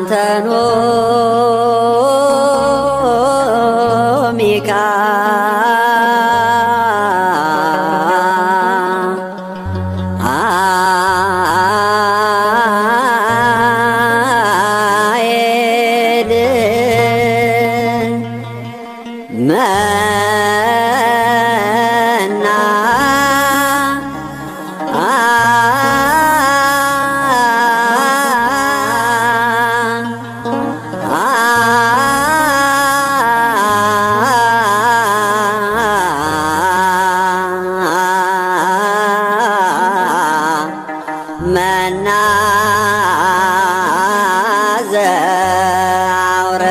አንተኖ ሚካ አኤል መና መና ዘአውረ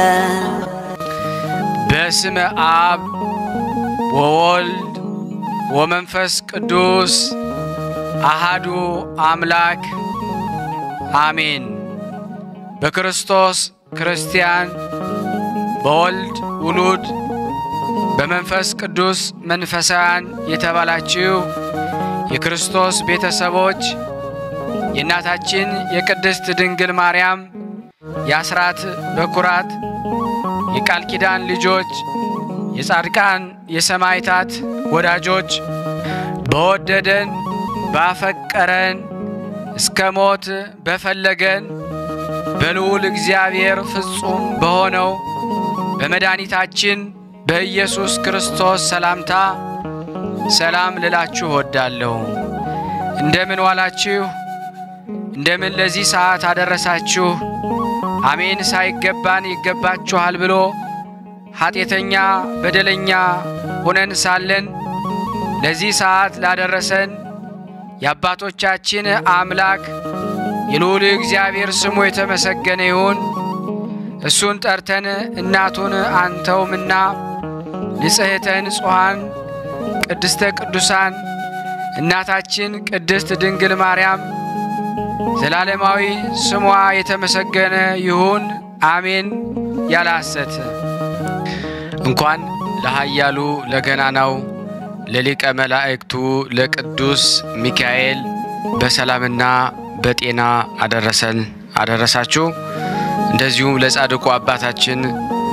በስመ አብ ወወልድ ወመንፈስ ቅዱስ አሃዱ አምላክ አሜን። በክርስቶስ ክርስቲያን፣ በወልድ ውሉድ፣ በመንፈስ ቅዱስ መንፈሳውያን የተባላችሁ የክርስቶስ ቤተሰቦች የእናታችን የቅድስት ድንግል ማርያም የአስራት በኩራት የቃል ኪዳን ልጆች የጻድቃን የሰማዕታት ወዳጆች በወደደን ባፈቀረን እስከ ሞት በፈለገን በልዑል እግዚአብሔር ፍጹም በሆነው በመድኃኒታችን በኢየሱስ ክርስቶስ ሰላምታ ሰላም ልላችሁ እወዳለሁ። እንደምን ዋላችሁ? እንደምን ለዚህ ሰዓት አደረሳችሁ? አሜን ሳይገባን ይገባችኋል ብሎ ኃጢአተኛ በደለኛ ሆነን ሳለን ለዚህ ሰዓት ላደረሰን የአባቶቻችን አምላክ የልዑል እግዚአብሔር ስሙ የተመሰገነ ይሁን። እሱን ጠርተን እናቱን አንተውምና ንጽሕተ ንጹሐን ቅድስተ ቅዱሳን እናታችን ቅድስት ድንግል ማርያም ዘላለማዊ ስሟ የተመሰገነ ይሁን አሜን። ያለ ሐሰት እንኳን ለኃያሉ ለገናናው ለሊቀ መላእክቱ ለቅዱስ ሚካኤል በሰላምና በጤና አደረሰን አደረሳችሁ። እንደዚሁም ለጻድቁ አባታችን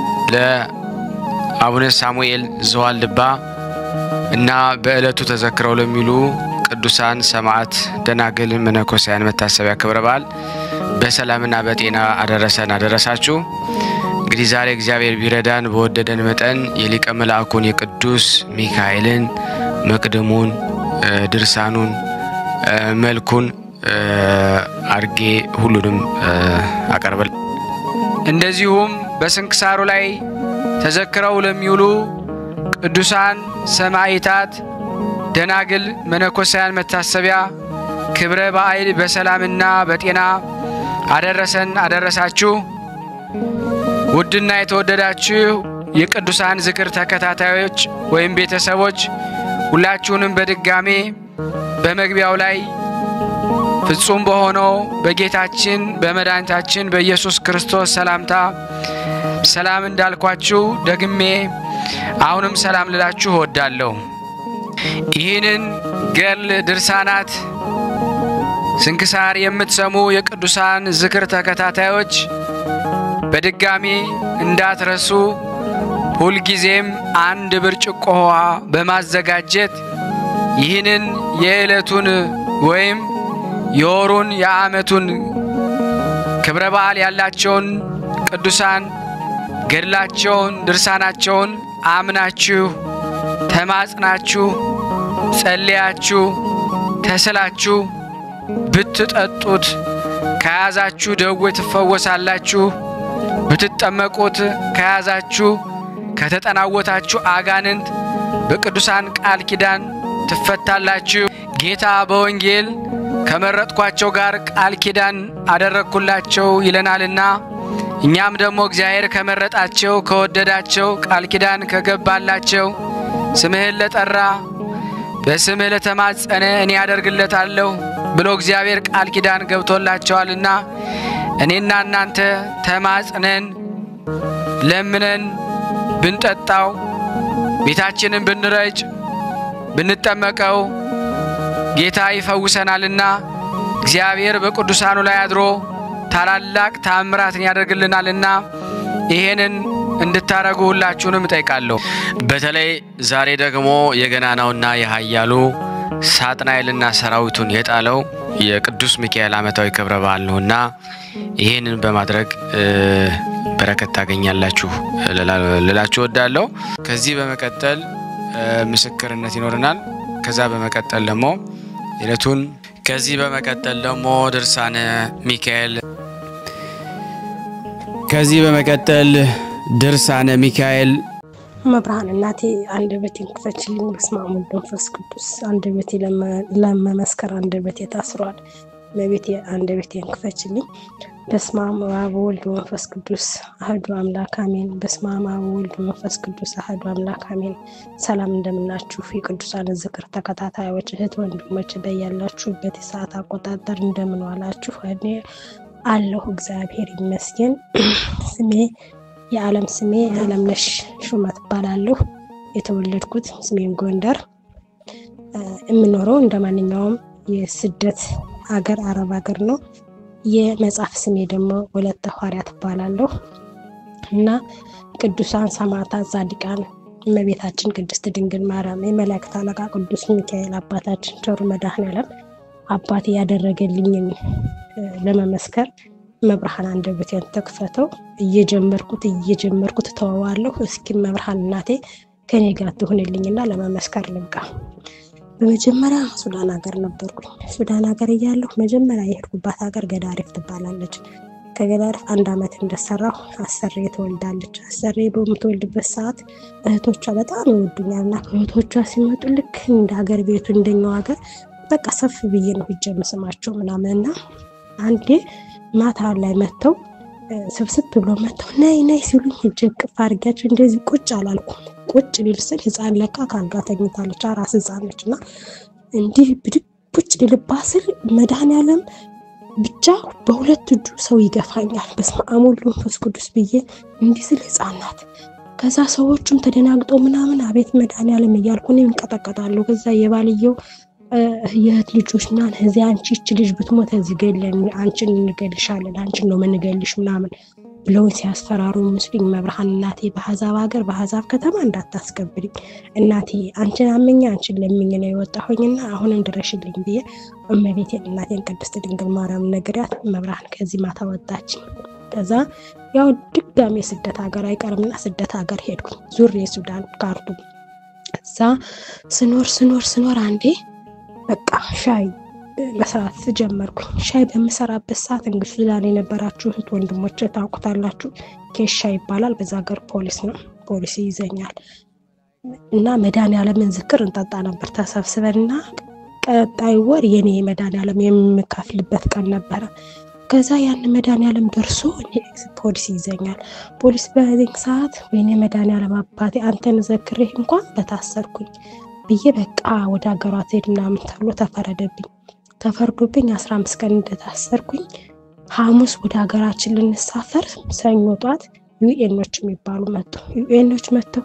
ለአቡነ ሳሙኤል ዘዋልድባ እና በዕለቱ ተዘክረው ለሚሉ ቅዱሳን ሰማዕት፣ ደናግል፣ መነኮሳያን መታሰቢያ ክብረ በዓል በሰላምና በጤና አደረሰን አደረሳችሁ። እንግዲህ ዛሬ እግዚአብሔር ቢረዳን በወደደን መጠን የሊቀ መልአኩን የቅዱስ ሚካኤልን መቅድሙን፣ ድርሳኑን፣ መልኩን አርጌ ሁሉንም አቀርበል እንደዚሁም በስንክሳሩ ላይ ተዘክረው ለሚውሉ ቅዱሳን ሰማዕታት ደናግል መነኮሳያን መታሰቢያ ክብረ በዓል በሰላምና በጤና አደረሰን አደረሳችሁ። ውድና የተወደዳችሁ የቅዱሳን ዝክር ተከታታዮች ወይም ቤተሰቦች ሁላችሁንም በድጋሜ በመግቢያው ላይ ፍጹም በሆነው በጌታችን በመድኃኒታችን በኢየሱስ ክርስቶስ ሰላምታ ሰላም እንዳልኳችሁ ደግሜ አሁንም ሰላም ልላችሁ እወዳለሁ። ይህንን ገድል ድርሳናት ስንክሳር የምትሰሙ የቅዱሳን ዝክር ተከታታዮች በድጋሚ እንዳትረሱ ሁልጊዜም አንድ ብርጭቆ ውሃ በማዘጋጀት ይህንን የዕለቱን ወይም የወሩን የዓመቱን ክብረ በዓል ያላቸውን ቅዱሳን ገድላቸውን ድርሳናቸውን አምናችሁ ተማጽናችሁ ጸልያችሁ ተስላችሁ ብትጠጡት ከያዛችሁ ደዌ ትፈወሳላችሁ። ብትጠመቁት ከያዛችሁ ከተጠናወታችሁ አጋንንት በቅዱሳን ቃል ኪዳን ትፈታላችሁ። ጌታ በወንጌል ከመረጥኳቸው ጋር ቃል ኪዳን አደረግኩላቸው ይለናልና እኛም ደግሞ እግዚአብሔር ከመረጣቸው ከወደዳቸው ቃል ኪዳን ከገባላቸው ስምህን ለጠራ በስምህ ለተማጸነ እኔ ያደርግለታለሁ ብሎ እግዚአብሔር ቃል ኪዳን ገብቶላቸዋልና እኔና እናንተ ተማጽነን ለምነን ብንጠጣው ቤታችንን ብንረጭ ብንጠመቀው ጌታ ይፈውሰናልና እግዚአብሔር በቅዱሳኑ ላይ አድሮ ታላላቅ ታምራትን ያደርግልናልና ይሄንን እንድታረጉ ሁላችሁንም እጠይቃለሁ። በተለይ ዛሬ ደግሞ የገናናውና የኃያሉ ሳጥናኤልና ሰራዊቱን የጣለው የቅዱስ ሚካኤል ዓመታዊ ክብረ በዓል ነውና ይህንን በማድረግ በረከት ታገኛላችሁ ልላችሁ እወዳለሁ። ከዚህ በመቀጠል ምስክርነት ይኖረናል። ከዛ በመቀጠል ደግሞ ዕለቱን ከዚህ በመቀጠል ደግሞ ድርሳነ ሚካኤል ከዚህ በመቀጠል ድርሳነ ሚካኤል መብርሃን እናቴ አንደበቴን ክፈችልኝ። በስመ አብ ወወልድ ወመንፈስ ቅዱስ አንደበቴ ለመመስከር አንደበቴ ታስሯል። እመቤቴ አንደበቴን ክፈችልኝ። በስመ አብ ወወልድ ወመንፈስ ቅዱስ አህዱ አምላክ አሜን። በስመ አብ ወወልድ ወመንፈስ ቅዱስ አህዱ አምላክ አሜን። ሰላም እንደምናችሁ የቅዱሳን ዝክር ተከታታዮች እህት ወንድሞች፣ በያላችሁበት የሰዓት አቆጣጠር እንደምን ዋላችሁ? እኔ አለሁ እግዚአብሔር ይመስገን። ስሜ የዓለም ስሜ አለምነሽ ሹመት እባላለሁ። የተወለድኩት ሰሜን ጎንደር፣ የምኖረው እንደ ማንኛውም የስደት ሀገር አረብ ሀገር ነው። የመጽሐፍ ስሜ ደግሞ ወለተ ሐዋርያት እባላለሁ እና ቅዱሳን ሰማዕታት፣ ጻድቃን እመቤታችን ቅድስት ድንግል ማርያም፣ የመላእክት አለቃ ቅዱስ ሚካኤል አባታችን ቸሩ መድኃኔዓለም አባቴ ያደረገልኝን ለመመስከር መብርሃን አንደበቴን ተክፈተው እየጀመርኩት እየጀመርኩት ተወዋለሁ። እስኪ መብርሃን እናቴ ከኔ ጋር ትሁንልኝና ለመመስከር ልብቃ። በመጀመሪያ ሱዳን ሀገር ነበርኩኝ። ሱዳን ሀገር እያለሁ መጀመሪያ የሄድኩባት ሀገር ገዳሪፍ ትባላለች። ከገዳሪፍ አንድ ዓመት እንደሰራሁ አሰሬ ትወልዳለች። አሰሬ በምትወልድበት ሰዓት እህቶቿ በጣም ይወዱኛል እና እህቶቿ ሲመጡ ልክ እንደ ሀገር ቤቱ እንደኛው ሀገር በቃ ሰፍ ብዬ ነው ሂጄ የምስማቸው ምናምን እና አንዴ ማታ ላይ መጥተው ስብስብ ብሎ መጥተው ነይ ነይ ሲሉኝ ሂጄ እቅፍ አድርጊያቸው እንደዚህ ቁጭ አላልኩም። ቁጭ ሊል ስል ህፃን ለካ ካልጋ ተኝታለች። አራስ ህፃን ነች እና እንዲህ ብድግ ቁጭ ልልባ ስል መድኃኔዓለም ብቻ በሁለት እጁ ሰው ይገፋኛል። በስመ አብ ወወልድ ወመንፈስ ቅዱስ ብዬ እንዲህ ስል ህፃን ናት። ከዛ ሰዎቹም ተደናግጠው ምናምን አቤት መድኃኔዓለም እያልኩ እኔም እንቀጠቀጣለሁ። ከዛ የባልየው የእህት ልጆች ና እዚህ አንቺ ይች ልጅ ብትሞት እዚህ ገለን አንቺን እንገልሻለን አንቺን ነው ምንገልሽ ምናምን ብለውን ሲያስፈራሩ ምስሉኝ። መብርሃን እናቴ በአሕዛብ ሀገር በአሕዛብ ከተማ እንዳታስገብሪኝ እናቴ አንቺን አመኛ አንቺን ለምኝ ነው የወጣሁኝና አሁንም ድረሽልኝ ብዬ እመቤቴን እናቴን ቅድስት ድንግል ማርያም ነግሪያት መብርሃን ከዚህ ማታ ወጣችኝ። ከዛ ያው ድጋሜ ስደት ሀገር አይቀርምና ስደት ሀገር ሄድኩኝ ዙሬ ሱዳን ካርቱም። እዛ ስኖር ስኖር ስኖር አንዴ በቃ ሻይ መስራት ጀመርኩኝ። ሻይ በምሰራበት ሰዓት እንግዲህ ሱዳን የነበራችሁ እህት ወንድሞች ታውቁታላችሁ። ኬሻ ይባላል። በዛ ሀገር ፖሊስ ነው። ፖሊስ ይይዘኛል እና መድኃኔዓለምን ዝክር እንጠጣ ነበር ተሰብስበን እና ቀጣይ ወር የኔ መድኃኔዓለም የምከፍልበት ቀን ነበረ። ከዛ ያን መድኃኔዓለም ደርሶ ፖሊስ ይይዘኛል። ፖሊስ በዚህ ሰዓት ወይኔ መድኃኔዓለም አባቴ አንተን ዘክሬህ እንኳን በታሰርኩኝ ብዬ በቃ ወደ ሀገሯ ትሄድ ምናምን ተብሎ ተፈረደብኝ። ተፈርዶብኝ አስራ አምስት ቀን እንደታሰርኩኝ ሐሙስ ወደ ሀገራችን ልንሳፈር ሰኞ ጧት ዩኤኖች የሚባሉ መጡ። ዩኤኖች መጥተው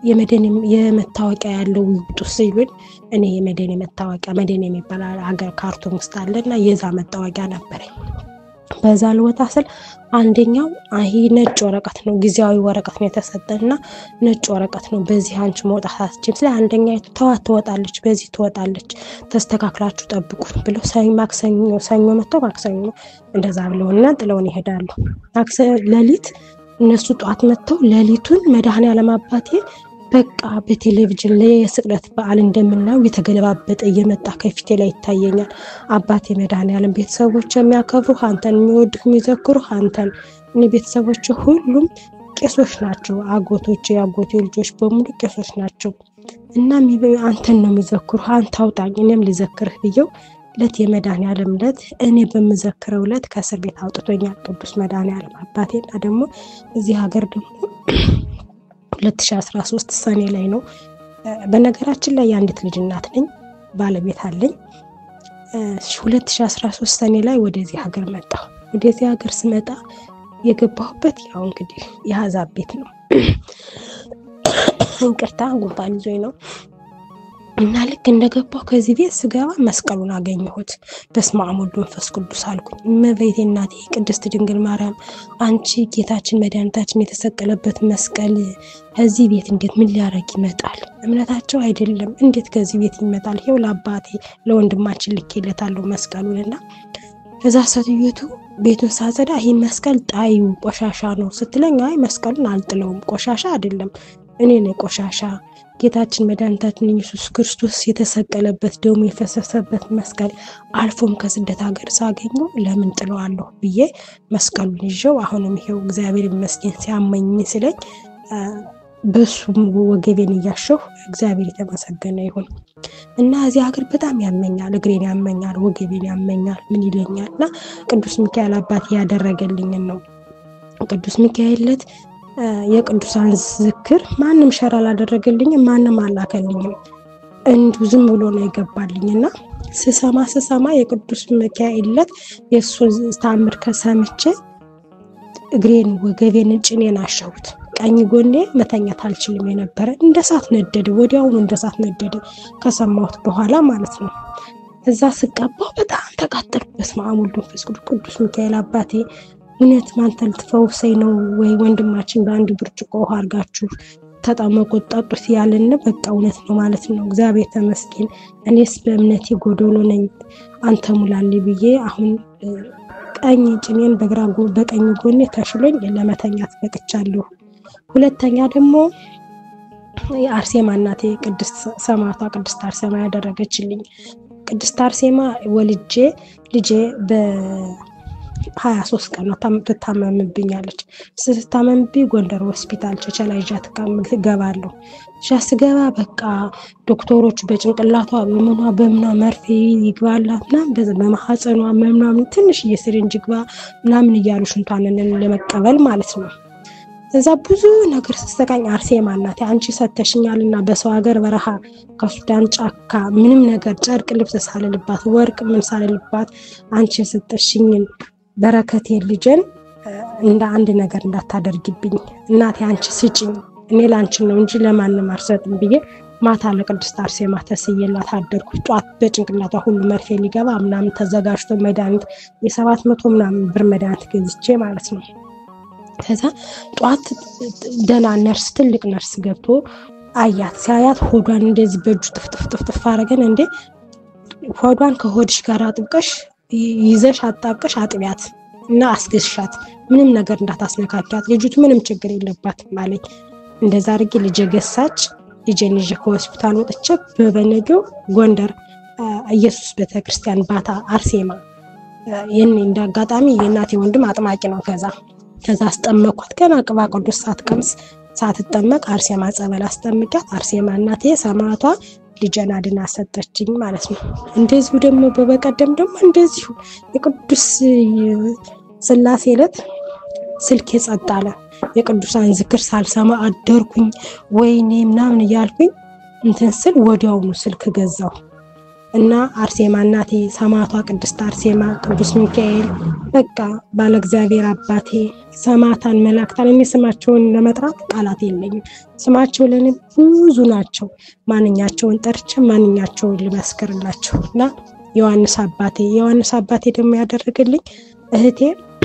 የመታወቂያ ያለው ይውጡ ሲሉን እኔ የመደን መታወቂያ መደን የሚባል ሀገር ካርቱም ውስጥ አለ እና የዛ መታወቂያ ነበረኝ። በዛ ልወጣ ስል አንደኛው ይሄ ነጭ ወረቀት ነው፣ ጊዜያዊ ወረቀት ነው የተሰጠና ነጭ ወረቀት ነው። በዚህ አንቺ መውጣት አትችም። ስለ አንደኛ ተዋት ትወጣለች፣ በዚህ ትወጣለች፣ ተስተካክላችሁ ጠብቁ ብለው ማክሰኞ ሰኞ መጥተው ማክሰኞ እንደዛ ብለውና ጥለውን ይሄዳሉ። ሌሊት እነሱ ጠዋት መጥተው ሌሊቱን መድኃኔዓለም አባቴ በቃ በቴሌቪዥን ላይ የስቅለት በዓል እንደምናየው የተገለባበጠ እየመጣ ከፊቴ ላይ ይታየኛል። አባቴ መድኃኔዓለም ቤተሰቦች የሚያከብሩ አንተን የሚወዱ የሚዘክሩ አንተን እኔ ቤተሰቦች ሁሉም ቄሶች ናቸው። አጎቶች የአጎቴ ልጆች በሙሉ ቄሶች ናቸው እና አንተን ነው የሚዘክሩ። አንተ አውጣኝ እኔም ልዘክርህ ብየው ለት የመድኃኔዓለም ለት እኔ በምዘክረው ለት ከእስር ቤት አውጥቶኛል ቅዱስ መድኃኔዓለም አባቴና ደግሞ እዚህ ሀገር ደግሞ 2013 ሰኔ ላይ ነው። በነገራችን ላይ የአንዲት ልጅ እናት ነኝ፣ ባለቤት አለኝ። 2013 ሰኔ ላይ ወደዚህ ሀገር መጣሁ። ወደዚህ ሀገር ስመጣ የገባሁበት ያው እንግዲህ የአሕዛብ ቤት ነው። እንቅርታ ጉንፋን ይዞኝ ነው። እና ልክ እንደገባሁ ከዚህ ቤት ስገባ መስቀሉን አገኘሁት። በስመ አብ ወወልድ ወመንፈስ ቅዱስ አልኩኝ። እመቤቴ እናቴ ቅድስት ድንግል ማርያም አንቺ ጌታችን መድኃኒታችን የተሰቀለበት መስቀል ከዚህ ቤት እንዴት ምን ሊያደርግ ይመጣል? እምነታቸው አይደለም እንዴት ከዚህ ቤት ይመጣል? ይኸው ለአባቴ ለወንድማችን ልኬለታለሁ መስቀሉን እና ከዛ ሴትዮቱ ቤቱን ሳጸዳ ይህ መስቀል ጣዩ ቆሻሻ ነው ስትለኝ፣ አይ መስቀሉን አልጥለውም ቆሻሻ አይደለም እኔ ነኝ ቆሻሻ ጌታችን መድኃኒታችን ኢየሱስ ክርስቶስ የተሰቀለበት ደሙ የፈሰሰበት መስቀል አልፎም ከስደት ሀገር ሳገኘው ለምን ጥለዋለሁ ብዬ መስቀሉን ይዤው አሁንም ይሄው እግዚአብሔር ይመስገን ሲያመኝ ስለኝ በሱ ወገቤን እያሸሁ እግዚአብሔር የተመሰገነ ይሁን እና እዚህ ሀገር በጣም ያመኛል፣ እግሬን ያመኛል፣ ወገቤን ያመኛል፣ ምን ይለኛል እና ቅዱስ ሚካኤል አባቴ ያደረገልኝን ነው ቅዱስ ሚካኤል ዕለት የቅዱሳን ዝክር ማንም ሸር አላደረገልኝም፣ ማንም አላከልኝም። እንዲሁ ዝም ብሎ ነው የገባልኝ እና ስሰማ ስሰማ የቅዱስ ሚካኤል ዕለት የእሱን ታምር ከሰምቼ እግሬን ወገቤን ጭኔን አሸሁት። ቀኝ ጎኔ መተኛት አልችልም የነበረ እንደ ሳት ነደደ፣ ወዲያውኑ እንደ ሳት ነደደ ከሰማሁት በኋላ ማለት ነው። እዛ ስቀባው በጣም ተቃጠልኩ። በስመ አብ ወወልድ ወመንፈስ ቅዱስ ቅዱስ ሚካኤል አባቴ እውነት ማንተ ልትፈውሰኝ ነው ወይ? ወንድማችን በአንድ ብርጭቆ ውሃ አድርጋችሁ ተጠመቁት ጠጡት ያልን በቃ እውነት ነው ማለት ነው። እግዚአብሔር ተመስገን። እኔስ በእምነቴ ጎዶሎ ነኝ፣ አንተ ሙላልኝ ብዬ አሁን ቀኝ ጭኔን በግራ በቀኝ ጎኔ ተሽሎኝ ለመተኛት በቅቻለሁ። ሁለተኛ ደግሞ የአርሴማ እናቴ ቅድስት ሰማዕቷ ቅድስት አርሴማ ያደረገችልኝ ቅድስት አርሴማ ወልጄ ልጄ በ ሀያ ሶስት ቀን ነው ትታመምብኛለች። ስትታመምብኝ ጎንደር ሆስፒታል ቸቸላ ይዣ ትገባለሁ። ሻ ስገባ በቃ ዶክተሮቹ በጭንቅላቷ በምኗ በምኗ መርፌ ይግባላት ምናምን በማሐፀኗ ምናምን ትንሽ የስሪንጅ ግባ ምናምን እያሉ ሽንቷንን ለመቀበል ማለት ነው። እዛ ብዙ ነገር ስትሰቃኝ አርሴማ እናቴ አንቺ ሰተሽኛል እና በሰው ሀገር በረሃ ከሱዳን ጫካ ምንም ነገር ጨርቅ ልብስ ሳልልባት ወርቅ ምን ሳልልባት አንቺ የሰጠሽኝን በረከቴ ልጅን እንደ አንድ ነገር እንዳታደርግብኝ እናቴ አንቺ ስጭኝ፣ እኔ ላንቺን ነው እንጂ ለማንም አልሰጥም ብዬ ማታ ለቅድስት አርሴማ ተስዬላት አደርኩ። ጧት በጭንቅላቷ ሁሉ መርፌ ሊገባ ምናምን ተዘጋጅቶ መድኃኒት የሰባት መቶ ምናምን ብር መድኃኒት ገዝቼ ማለት ነው። ከዛ ጠዋት ደህና ነርስ ትልቅ ነርስ ገብቶ አያት። ሲያያት ሆዷን እንደዚህ በእጁ ጥፍጥፍጥፍጥፍ አረገን። እንዴ ሆዷን ከሆድሽ ጋር አጥብቀሽ ይዘሽ አጣብቀሽ አጥቢያት እና አስገሻት፣ ምንም ነገር እንዳታስነካኪያት፣ ልጅቱ ምንም ችግር የለባትም አለኝ። እንደዛ አድርጌ ልጄ ገሳች። ልጄን ይዤ ከሆስፒታል ወጥቼ በበነገው ጎንደር ኢየሱስ ቤተክርስቲያን ባታ አርሴማ ይህን እንደ አጋጣሚ የእናቴ ወንድም አጥማቂ ነው። ከዛ ከዛ አስጠመኳት። ገና ቅባ ቅዱስ ሳትቀምስ ሳትጠመቅ አርሴማ ጸበል አስጠምቂያት። አርሴማ እናቴ ሰማዕቷ ልጄን አድና ሰጠችኝ ማለት ነው። እንደዚሁ ደግሞ በበቀደም ደግሞ እንደዚሁ የቅዱስ ስላሴ ዕለት ስልክ ጸጥ አለ። የቅዱሳን ዝክር ሳልሰማ አደርኩኝ። ወይኔ ምናምን እያልኩኝ እንትን ስል ወዲያውኑ ስልክ ገዛው እና አርሴማ እናቴ ሰማዕቷ ቅድስት አርሴማ፣ ቅዱስ ሚካኤል በቃ ባለ እግዚአብሔር አባቴ ሰማዕታን መላእክታን እኔ ስማቸውን ለመጥራት ቃላት የለኝም። ስማቸው ለእኔ ብዙ ናቸው። ማንኛቸውን ጠርቼ ማንኛቸውን ልመስክርላቸው እና ዮሐንስ አባቴ ዮሐንስ አባቴ ደግሞ ያደረገልኝ እህቴ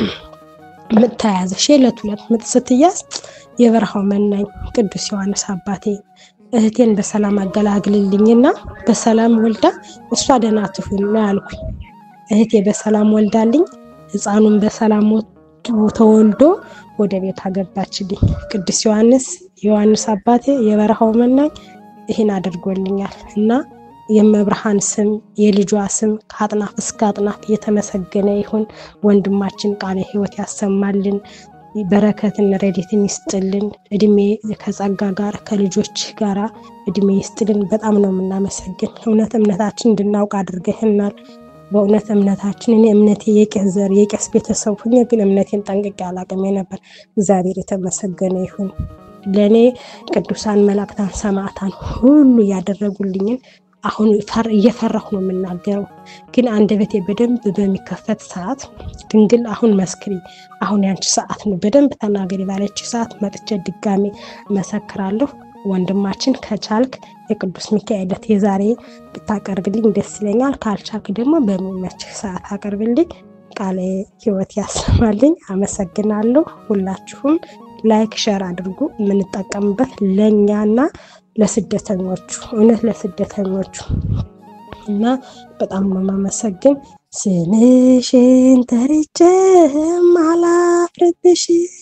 ምጥ ተያዘሽ የዕለት ሁለት ምጥ ስትያዝ የበረሃው መናኝ ቅዱስ ዮሐንስ አባቴ እህቴን በሰላም አገላግልልኝና በሰላም ወልዳ እሷ ደህና ትሁን ነው ያልኩኝ። እህቴ በሰላም ወልዳልኝ ሕፃኑን በሰላም ተወልዶ ወደ ቤት አገባችልኝ። ቅዱስ ዮሐንስ ዮሐንስ አባቴ የበረሃው መናኝ ይህን አድርጎልኛል እና የመብርሃን ስም የልጇ ስም ከአጥናፍ እስከ አጥናፍ የተመሰገነ ይሁን። ወንድማችን ቃለ ሕይወት ያሰማልን በረከትን ረድኤትን ይስጥልን። እድሜ ከጸጋ ጋር ከልጆች ጋር እድሜ ይስጥልን። በጣም ነው የምናመሰግን። እውነት እምነታችን እንድናውቅ አድርገህናል። በእውነት እምነታችን እኔ እምነቴ የቄስ ዘር የቄስ ቤተሰብ ሁኜ ግን እምነቴን ጠንቅቄ አላቅም ነበር። እግዚአብሔር የተመሰገነ ይሁን። ለእኔ ቅዱሳን መላእክታን ሰማዕታን ሁሉ ያደረጉልኝን አሁን እየፈራሁ ነው የምናገረው። ግን አንደበቴ በደንብ በሚከፈት ሰዓት ድንግል አሁን መስክሪ፣ አሁን ያንቺ ሰዓት ነው፣ በደንብ ተናገሪ ባለች ሰዓት መጥቼ ድጋሜ መሰክራለሁ። ወንድማችን ከቻልክ የቅዱስ ሚካኤል ዕለት የዛሬ ብታቀርብልኝ ደስ ይለኛል። ካልቻልክ ደግሞ በሚመችህ ሰዓት አቀርብልኝ። ቃለ ሕይወት ያሰማልኝ። አመሰግናለሁ። ሁላችሁም ላይክ ሸር አድርጉ። የምንጠቀምበት ለእኛና ለስደተኞቹ እውነት ለስደተኞቹ እና በጣም ነው የማመሰግን። ስምሽን ጠርቼ ማላፍርብሽ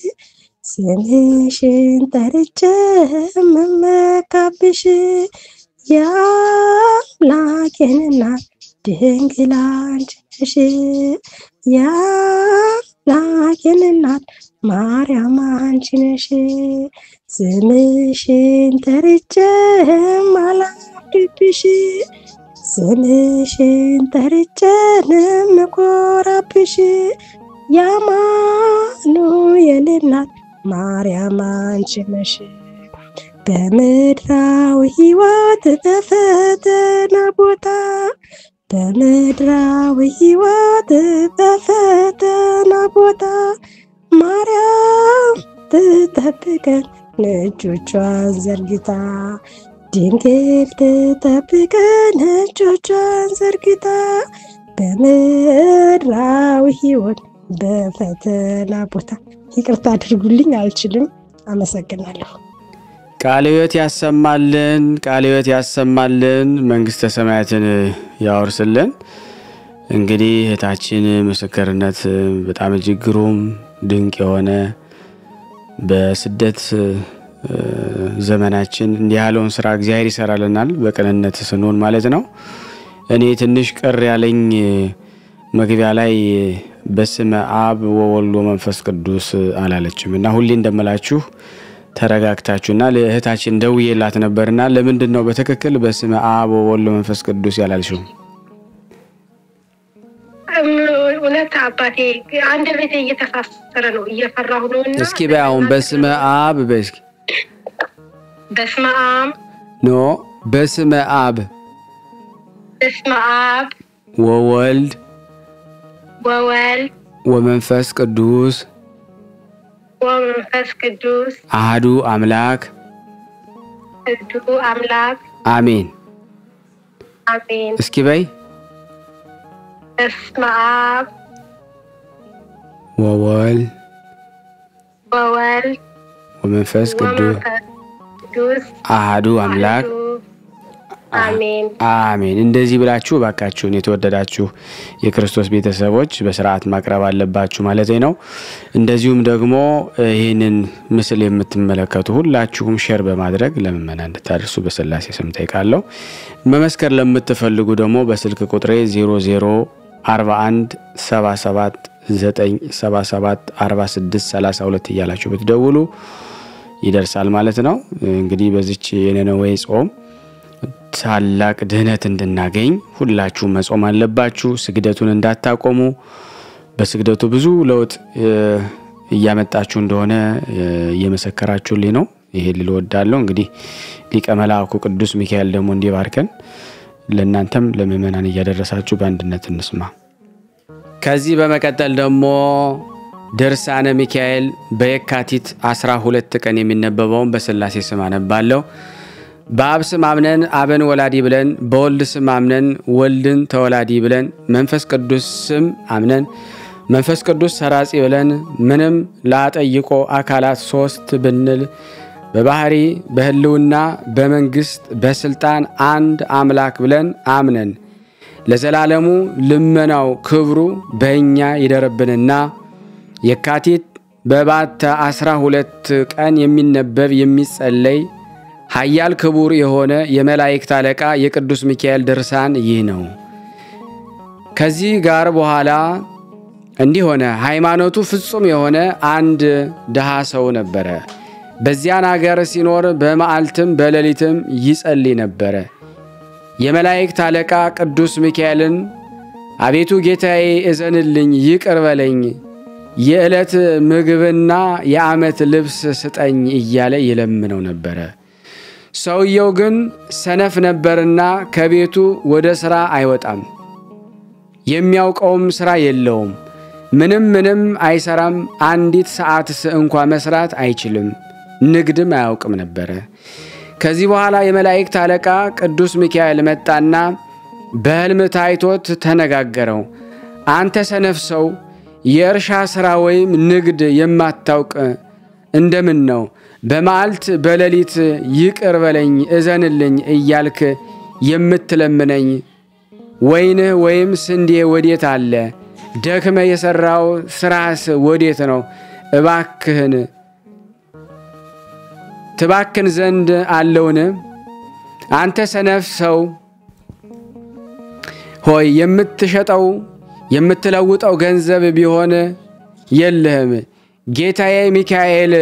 ስምሽን ጠርቼ መመካብሽ የአምላኬን እናት ድንግል አንቺ ነሽ የአምላኬን እናት ማርያም አንቺ ነሽ ስምሽን ጠርቼ ማላፍርብሽ ስምሽን ጠርቼ ንምኮራብሽ የአማኑኤል እናት ማርያም አንቺ ነሽ። በምድራዊ ሕይወት በፈተና ቦታ በምድራዊ ሕይወት በፈተና ቦታ ማርያም ትጠብቀን እጆቿን ዘርግታ ድንግል ትጠብቀን እጆቿን ዘርግታ በምድራዊ ሕይወት በፈተና ቦታ። ይቅርታ አድርጉልኝ፣ አልችልም። አመሰግናለሁ። ቃለ ሕይወት ያሰማልን፣ ቃለ ሕይወት ያሰማልን፣ መንግስተ ሰማያትን ያወርስልን። እንግዲህ እህታችን ምስክርነት በጣም እጅግ ግሩም ድንቅ የሆነ በስደት ዘመናችን እንዲህ ያለውን ስራ እግዚአብሔር ይሰራልናል፣ በቅንነት ስንሆን ማለት ነው። እኔ ትንሽ ቅር ያለኝ መግቢያ ላይ በስመ አብ ወወልድ ወመንፈስ ቅዱስ አላለችም እና ሁሌ እንደምላችሁ ተረጋግታችሁና ለእህታችን ደውዬላት ነበርና ለምንድን ነው በትክክል በስመ አብ ወወልድ ወመንፈስ ቅዱስ ያላልሽው? እውነት አባቴ አንድ ቤቴ እየተሳሰረ ነው፣ እየፈራሁ ነው። እና እስኪ በይ አሁን በስመ አብ በይ እስኪ በስመ አብ ኖ በስመ አብ በስመ አብ ወወልድ ወወልድ ወመንፈስ ቅዱስ ወመንፈስ ቅዱስ አህዱ አምላክ እዱ አምላክ አሜን። አሜን። እስኪ በይ በስመ አብ ወወልድ ወወልድ ወመንፈስ ቅዱስ ወመንፈስ ቅዱስ አህዱ አምላክ አሐዱ አሜን። አሜን። እንደዚህ ብላችሁ እባካችሁን የተወደዳችሁ የክርስቶስ ቤተሰቦች በስርዓት ማቅረብ አለባችሁ ማለት ነው። እንደዚሁም ደግሞ ይህንን ምስል የምትመለከቱ ሁላችሁም ሼር በማድረግ ለምእመና እንድታደርሱ በስላሴ ስም ጠይቃለሁ። መመስከር ለምትፈልጉ ደግሞ በስልክ ቁጥሬ 0041 77 977 46 32 እያላችሁ ብትደውሉ ይደርሳል ማለት ነው። እንግዲህ በዚች የነነዌ ጾም ታላቅ ድህነት እንድናገኝ ሁላችሁ መጾም አለባችሁ። ስግደቱን እንዳታቆሙ። በስግደቱ ብዙ ለውጥ እያመጣችሁ እንደሆነ እየመሰከራችሁልኝ ነው። ይሄ ልል ወዳለሁ። እንግዲህ ሊቀ መልአኩ ቅዱስ ሚካኤል ደግሞ እንዲባርከን ለእናንተም ለምእመናን እያደረሳችሁ በአንድነት እንስማ። ከዚህ በመቀጠል ደግሞ ድርሳነ ሚካኤል በየካቲት 12 ቀን የሚነበበውን በስላሴ ስም አነባለሁ። በአብ ስም አምነን አብን ወላዲ ብለን በወልድ ስም አምነን ወልድን ተወላዲ ብለን መንፈስ ቅዱስ ስም አምነን መንፈስ ቅዱስ ሰራጺ ብለን ምንም ላጠይቆ አካላት ሶስት ብንል በባህሪ በሕልውና በመንግስት በስልጣን አንድ አምላክ ብለን አምነን ለዘላለሙ ልመናው ክብሩ በእኛ ይደርብንና የካቲት በባተ አስራ ሁለት ቀን የሚነበብ የሚጸለይ ኃያል ክቡር የሆነ የመላእክት አለቃ የቅዱስ ሚካኤል ድርሳን ይህ ነው። ከዚህ ጋር በኋላ እንዲህ ሆነ። ሃይማኖቱ ፍጹም የሆነ አንድ ድሃ ሰው ነበረ። በዚያን አገር ሲኖር በመዓልትም በሌሊትም ይጸልይ ነበረ። የመላእክት አለቃ ቅዱስ ሚካኤልን አቤቱ ጌታዬ እዘንልኝ፣ ይቅር በለኝ፣ የዕለት ምግብና የዓመት ልብስ ስጠኝ እያለ ይለምነው ነበረ። ሰውየው ግን ሰነፍ ነበርና ከቤቱ ወደ ሥራ አይወጣም። የሚያውቀውም ሥራ የለውም። ምንም ምንም አይሰራም። አንዲት ሰዓትስ እንኳ መስራት አይችልም። ንግድም አያውቅም ነበረ። ከዚህ በኋላ የመላእክት አለቃ ቅዱስ ሚካኤል መጣና በሕልም ታይቶት ተነጋገረው። አንተ ሰነፍ ሰው የእርሻ ሥራ ወይም ንግድ የማታውቅ እንደምን ነው በመዓልት በሌሊት ይቅር በለኝ እዘንልኝ እያልክ የምትለምነኝ? ወይንህ ወይም ስንዴ ወዴት አለ? ደክመ የሠራው ሥራስ ወዴት ነው? እባክህን ትባክን ዘንድ አለውን? አንተ ሰነፍ ሰው ሆይ የምትሸጠው የምትለውጠው ገንዘብ ቢሆን የለህም። ጌታዬ ሚካኤል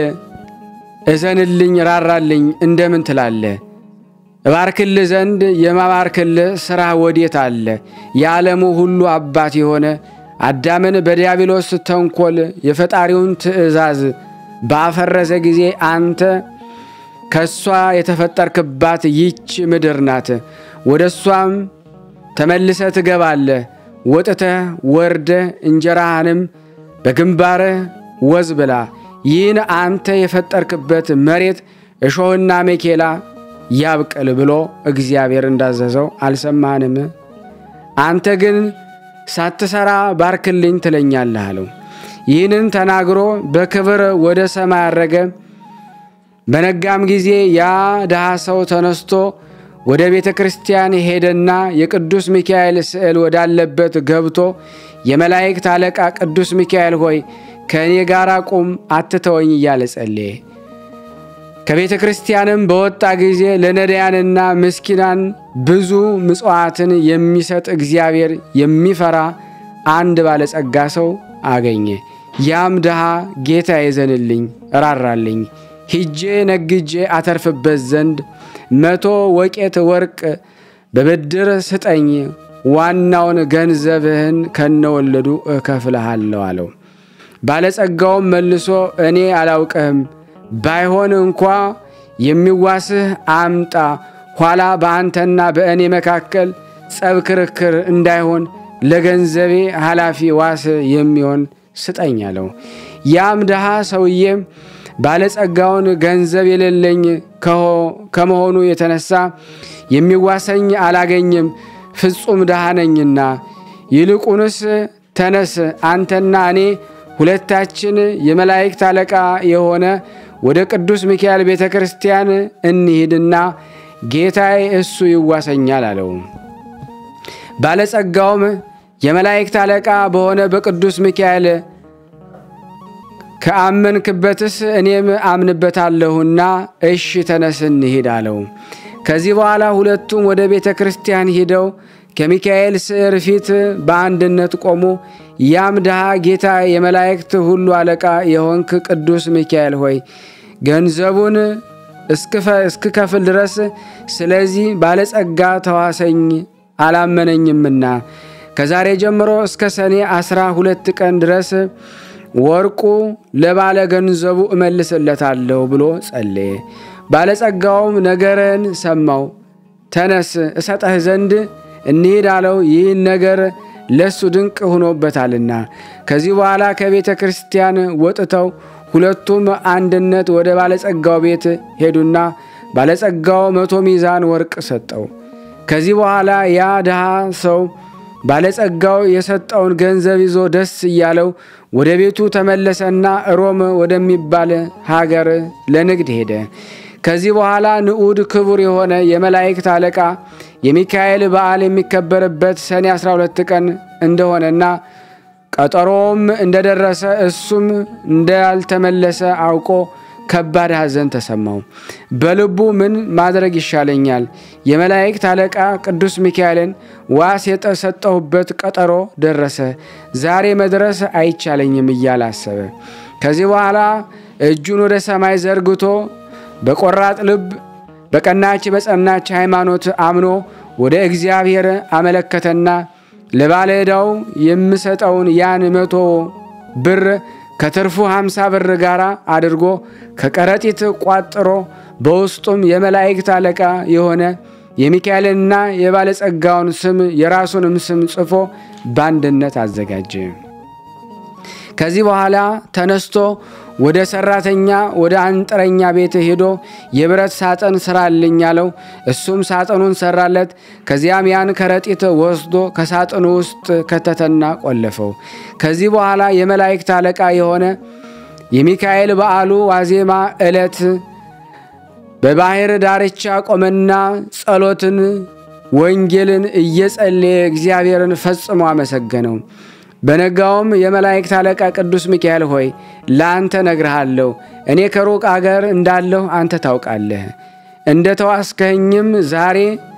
እዘንልኝ ራራልኝ እንደምን ትላለህ? እባርክልህ ዘንድ የማባርክልህ ሥራ ወዴት አለ? የዓለሙ ሁሉ አባት የሆነ አዳምን በዲያብሎስ ተንኰል የፈጣሪውን ትእዛዝ ባፈረሰ ጊዜ አንተ ከእሷ የተፈጠርክባት ይች ምድር ናት። ወደ እሷም ተመልሰ ትገባለህ። ወጥተህ ወርደህ እንጀራህንም በግንባርህ ወዝ ብላ። ይህን አንተ የፈጠርክበት መሬት እሾህና ሜኬላ ያብቅል ብሎ እግዚአብሔር እንዳዘዘው አልሰማህንም? አንተ ግን ሳትሰራ ባርክልኝ ትለኛለህ አለው። ይህንን ተናግሮ በክብር ወደ ሰማይ አረገ። በነጋም ጊዜ ያ ድሃ ሰው ተነስቶ ወደ ቤተ ክርስቲያን ሄደና የቅዱስ ሚካኤል ስዕል ወዳለበት ገብቶ የመላእክት አለቃ ቅዱስ ሚካኤል ሆይ ከእኔ ጋር ቁም፣ አትተወኝ እያለ ጸለየ። ከቤተ ክርስቲያንም በወጣ ጊዜ ለነዳያንና ምስኪናን ብዙ ምጽዋትን የሚሰጥ እግዚአብሔር የሚፈራ አንድ ባለጸጋ ሰው አገኘ። ያም ድሃ ጌታ ይዘንልኝ ራራልኝ ሂጄ ነግጄ አተርፍበት ዘንድ መቶ ወቄት ወርቅ በብድር ስጠኝ፣ ዋናውን ገንዘብህን ከነወለዱ እከፍልሃለሁ አለው። ባለጸጋውም መልሶ እኔ አላውቅህም፣ ባይሆን እንኳ የሚዋስህ አምጣ፣ ኋላ በአንተና በእኔ መካከል ጸብ፣ ክርክር እንዳይሆን ለገንዘቤ ኃላፊ ዋስ የሚሆን ስጠኝ አለው። ያም ድሃ ሰውዬም ባለጸጋውን ገንዘብ የሌለኝ ከመሆኑ የተነሳ የሚዋሰኝ አላገኝም፣ ፍጹም ድሃ ነኝና፣ ይልቁንስ ተነስ አንተና እኔ ሁለታችን የመላእክት አለቃ የሆነ ወደ ቅዱስ ሚካኤል ቤተ ክርስቲያን እንሂድና ጌታዬ እሱ ይዋሰኛል አለው። ባለጸጋውም የመላእክት አለቃ በሆነ በቅዱስ ሚካኤል ከአመንክበትስ እኔም አምንበታለሁና እሺ ተነስ እንሂድ አለው። ከዚህ በኋላ ሁለቱም ወደ ቤተ ክርስቲያን ሂደው ከሚካኤል ስዕር ፊት በአንድነት ቆሙ። ያም ድሃ ጌታ የመላእክት ሁሉ አለቃ የሆንክ ቅዱስ ሚካኤል ሆይ ገንዘቡን እስክከፍል ድረስ ስለዚህ ባለጸጋ ተዋሰኝ አላመነኝምና ከዛሬ ጀምሮ እስከ ሰኔ አስራ ሁለት ቀን ድረስ ወርቁ ለባለ ገንዘቡ እመልስለታለሁ ብሎ ጸለየ። ባለጸጋውም ነገርን ሰማው። ተነስ እሰጠህ ዘንድ እንሂድ አለው። ይህን ነገር ለሱ ድንቅ ሆኖበታልና። ከዚህ በኋላ ከቤተ ክርስቲያን ወጥተው ሁለቱም አንድነት ወደ ባለጸጋው ቤት ሄዱና ባለጸጋው መቶ ሚዛን ወርቅ ሰጠው። ከዚህ በኋላ ያ ድሃ ሰው ባለጸጋው የሰጠውን ገንዘብ ይዞ ደስ እያለው ወደ ቤቱ ተመለሰና ሮም ወደሚባል ሀገር ለንግድ ሄደ። ከዚህ በኋላ ንዑድ ክቡር የሆነ የመላእክት አለቃ የሚካኤል በዓል የሚከበርበት ሰኔ 12 ቀን እንደሆነና ቀጠሮውም እንደደረሰ እሱም እንዳልተመለሰ አውቆ ከባድ ሐዘን ተሰማው። በልቡ ምን ማድረግ ይሻለኛል? የመላእክት አለቃ ቅዱስ ሚካኤልን ዋስ የሰጠሁበት ቀጠሮ ደረሰ፣ ዛሬ መድረስ አይቻለኝም እያለ አሰበ። ከዚህ በኋላ እጁን ወደ ሰማይ ዘርግቶ በቆራጥ ልብ በቀናች በጸናች ሃይማኖት አምኖ ወደ እግዚአብሔር አመለከተና ለባለ ዕዳው የምሰጠውን ያን መቶ ብር ከትርፉ ሃምሳ ብር ጋር አድርጎ ከከረጢት ቋጥሮ በውስጡም የመላእክት አለቃ የሆነ የሚካኤልንና የባለጸጋውን ስም የራሱንም ስም ጽፎ በአንድነት አዘጋጀ። ከዚህ በኋላ ተነስቶ ወደ ሰራተኛ ወደ አንጥረኛ ቤት ሄዶ የብረት ሳጥን ስራልኝ አለው። እሱም ሳጥኑን ሰራለት። ከዚያም ያን ከረጢት ወስዶ ከሳጥኑ ውስጥ ከተተና ቆለፈው። ከዚህ በኋላ የመላእክት አለቃ የሆነ የሚካኤል በዓሉ ዋዜማ ዕለት በባሕር ዳርቻ ቆመና ጸሎትን ወንጌልን እየጸለየ እግዚአብሔርን ፈጽሞ አመሰገነው። በነጋውም የመላእክት አለቃ ቅዱስ ሚካኤል ሆይ ለአንተ ነግርሃለሁ፣ እኔ ከሩቅ አገር እንዳለሁ አንተ ታውቃለህ። እንደ ተዋስከኝም ዛሬ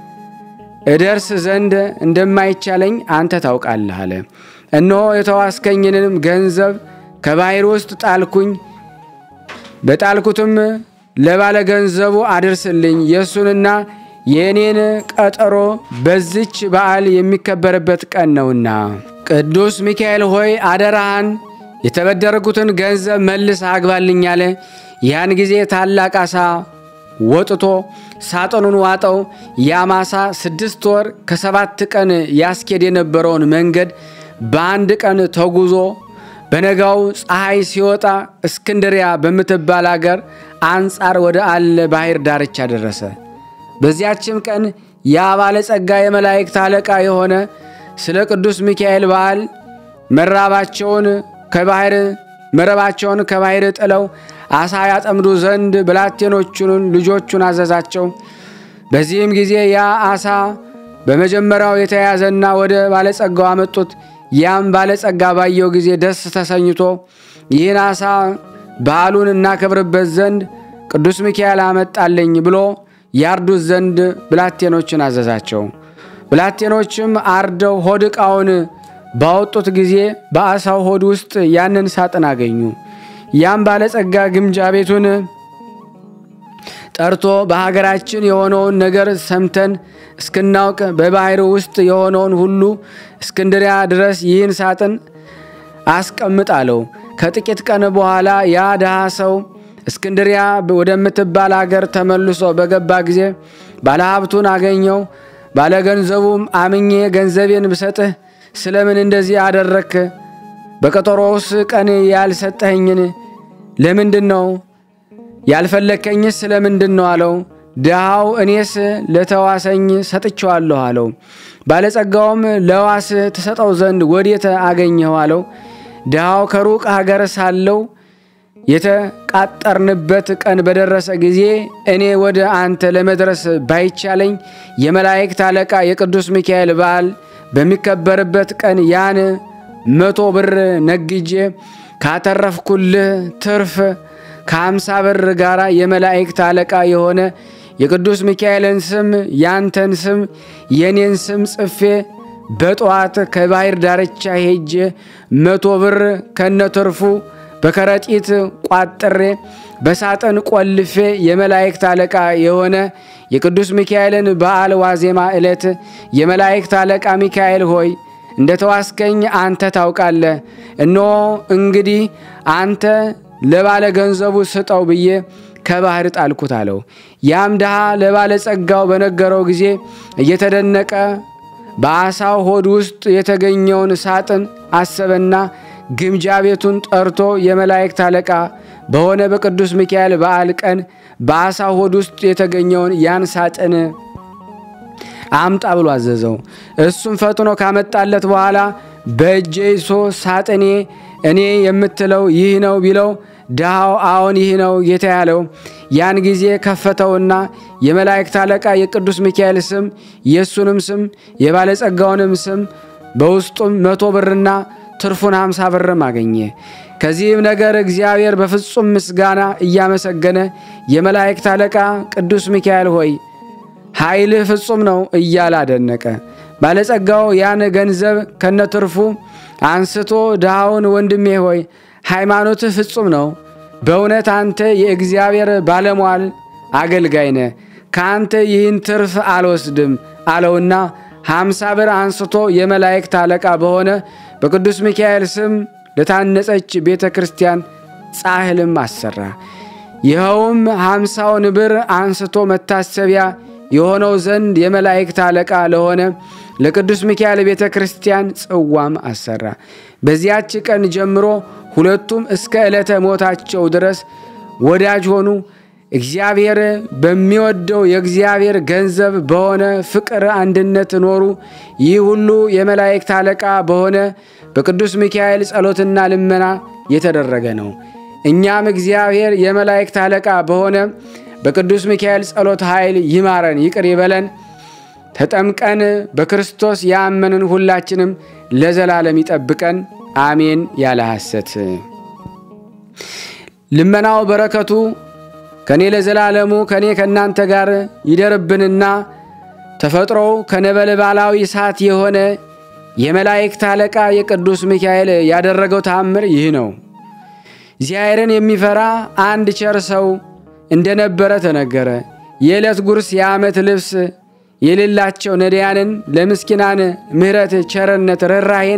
እደርስ ዘንድ እንደማይቻለኝ አንተ ታውቃለህ አለ። እነሆ የተዋስከኝንም ገንዘብ ከባሕር ውስጥ ጣልኩኝ። በጣልኩትም ለባለ ገንዘቡ አድርስልኝ የእሱንና የእኔን ቀጠሮ በዚች በዓል የሚከበርበት ቀን ነውና። ቅዱስ ሚካኤል ሆይ አደራህን የተበደረጉትን ገንዘብ መልስ አግባልኝ አለ። ያን ጊዜ ታላቅ አሳ ወጥቶ ሳጥኑን ዋጠው። ያም አሳ ስድስት ወር ከሰባት ቀን ያስኬድ የነበረውን መንገድ በአንድ ቀን ተጉዞ በነጋው ፀሐይ ሲወጣ እስክንድሪያ በምትባል አገር አንጻር ወደ አለ ባሕር ዳርቻ ደረሰ። በዚያችም ቀን ያ ባለጸጋ የመላእክት አለቃ የሆነ ስለ ቅዱስ ሚካኤል በዓል መራባቸውን ከባሕር መረባቸውን ከባሕር ጥለው አሳ ያጠምዱ ዘንድ ብላቴኖቹን ልጆቹን አዘዛቸው። በዚህም ጊዜ ያ አሳ በመጀመሪያው የተያዘና ወደ ባለጸጋው አመጡት። ያም ባለጸጋ ባየው ጊዜ ደስ ተሰኝቶ ይህን አሳ በዓሉን እናከብርበት ዘንድ ቅዱስ ሚካኤል አመጣልኝ ብሎ ያርዱት ዘንድ ብላቴኖችን አዘዛቸው። ብላቴኖችም አርደው ሆድ ዕቃውን ባወጡት ጊዜ በአሳው ሆድ ውስጥ ያንን ሳጥን አገኙ። ያም ባለጸጋ ግምጃ ቤቱን ጠርቶ በሀገራችን የሆነውን ነገር ሰምተን እስክናውቅ በባሕር ውስጥ የሆነውን ሁሉ እስክንድሪያ ድረስ ይህን ሳጥን አስቀምጥ አለው። ከጥቂት ቀን በኋላ ያ ድሃ ሰው እስክንድሪያ ወደምትባል አገር ተመልሶ በገባ ጊዜ ባለሀብቱን አገኘው። ባለገንዘቡም አምኜ ገንዘቤን ብሰጥህ ስለምን እንደዚህ አደረክ? በቀጠሮውስ ቀን ያልሰጠኸኝን ለምንድን ነው? ያልፈለግከኝስ ስለምንድን ነው አለው። ድሃው እኔስ ለተዋሰኝ ሰጥቼዋለሁ አለው። ባለጸጋውም ለዋስ ትሰጠው ዘንድ ወዴት አገኘኸው አለው። ድሃው ከሩቅ ሀገር ሳለው የተቃጠርንበት ቀን በደረሰ ጊዜ እኔ ወደ አንተ ለመድረስ ባይቻለኝ የመላእክት አለቃ የቅዱስ ሚካኤል በዓል በሚከበርበት ቀን ያን መቶ ብር ነግጄ ካተረፍኩልህ ትርፍ ከአምሳ ብር ጋር የመላእክት አለቃ የሆነ የቅዱስ ሚካኤልን ስም ያንተን ስም የኔን ስም ጽፌ በጠዋት ከባሕር ዳርቻ ሄጄ መቶ ብር ከነትርፉ በከረጢት ቋጥሬ በሳጥን ቆልፌ የመላእክት አለቃ የሆነ የቅዱስ ሚካኤልን በዓል ዋዜማ ዕለት የመላእክት አለቃ ሚካኤል ሆይ እንደ ተዋስከኝ አንተ ታውቃለህ። እነሆ እንግዲህ አንተ ለባለ ገንዘቡ ስጠው ብዬ ከባሕር ጣልኩት አለው። ያም ድሃ ለባለ ጸጋው በነገረው ጊዜ እየተደነቀ በአሳው ሆድ ውስጥ የተገኘውን ሳጥን አሰበና ግምጃ ቤቱን ጠርቶ የመላእክት አለቃ በሆነ በቅዱስ ሚካኤል በዓል ቀን በአሳው ሆድ ውስጥ የተገኘውን ያን ሳጥን አምጣ ብሎ አዘዘው። እሱም ፈጥኖ ካመጣለት በኋላ በእጄ ይዞ ሳጥኔ እኔ የምትለው ይህ ነው ቢለው ድሃው አዎን ይህ ነው ጌታ ያለው። ያን ጊዜ ከፈተውና የመላእክት አለቃ የቅዱስ ሚካኤል ስም የእሱንም ስም የባለጸጋውንም ስም በውስጡም መቶ ብርና ትርፉን ሀምሳ ብርም አገኘ። ከዚህም ነገር እግዚአብሔር በፍጹም ምስጋና እያመሰገነ የመላእክት አለቃ ቅዱስ ሚካኤል ሆይ ኃይልህ ፍጹም ነው እያለ አደነቀ። ባለጸጋው ያን ገንዘብ ከነትርፉ አንስቶ ድሃውን ወንድሜ ሆይ ሃይማኖትህ ፍጹም ነው፣ በእውነት አንተ የእግዚአብሔር ባለሟል አገልጋይ ነህ፣ ከአንተ ይህን ትርፍ አልወስድም አለውና ሀምሳ ብር አንስቶ የመላእክት አለቃ በሆነ በቅዱስ ሚካኤል ስም ለታነጸች ቤተ ክርስቲያን ጻሕልም አሰራ። ይኸውም ሀምሳውን ብር አንስቶ መታሰቢያ የሆነው ዘንድ የመላእክት አለቃ ለሆነ ለቅዱስ ሚካኤል ቤተ ክርስቲያን ጽዋም አሰራ። በዚያች ቀን ጀምሮ ሁለቱም እስከ ዕለተ ሞታቸው ድረስ ወዳጅ ሆኑ። እግዚአብሔር በሚወደው የእግዚአብሔር ገንዘብ በሆነ ፍቅር አንድነት ኖሩ። ይህ ሁሉ የመላእክት አለቃ በሆነ በቅዱስ ሚካኤል ጸሎትና ልመና የተደረገ ነው። እኛም እግዚአብሔር የመላእክት አለቃ በሆነ በቅዱስ ሚካኤል ጸሎት ኃይል ይማረን፣ ይቅር ይበለን። ተጠምቀን በክርስቶስ ያመንን ሁላችንም ለዘላለም ይጠብቀን፣ አሜን። ያለ ሐሰት ልመናው በረከቱ ከእኔ ለዘላለሙ ከእኔ ከእናንተ ጋር ይደርብንና ተፈጥሮው ከነበልባላዊ እሳት የሆነ የመላእክት አለቃ የቅዱስ ሚካኤል ያደረገው ተአምር ይህ ነው። እግዚአብሔርን የሚፈራ አንድ ቸር ሰው እንደነበረ ተነገረ። የዕለት ጉርስ የዓመት ልብስ የሌላቸው ነዳያንን ለምስኪናን ምሕረት፣ ቸርነት፣ ርኅራኄን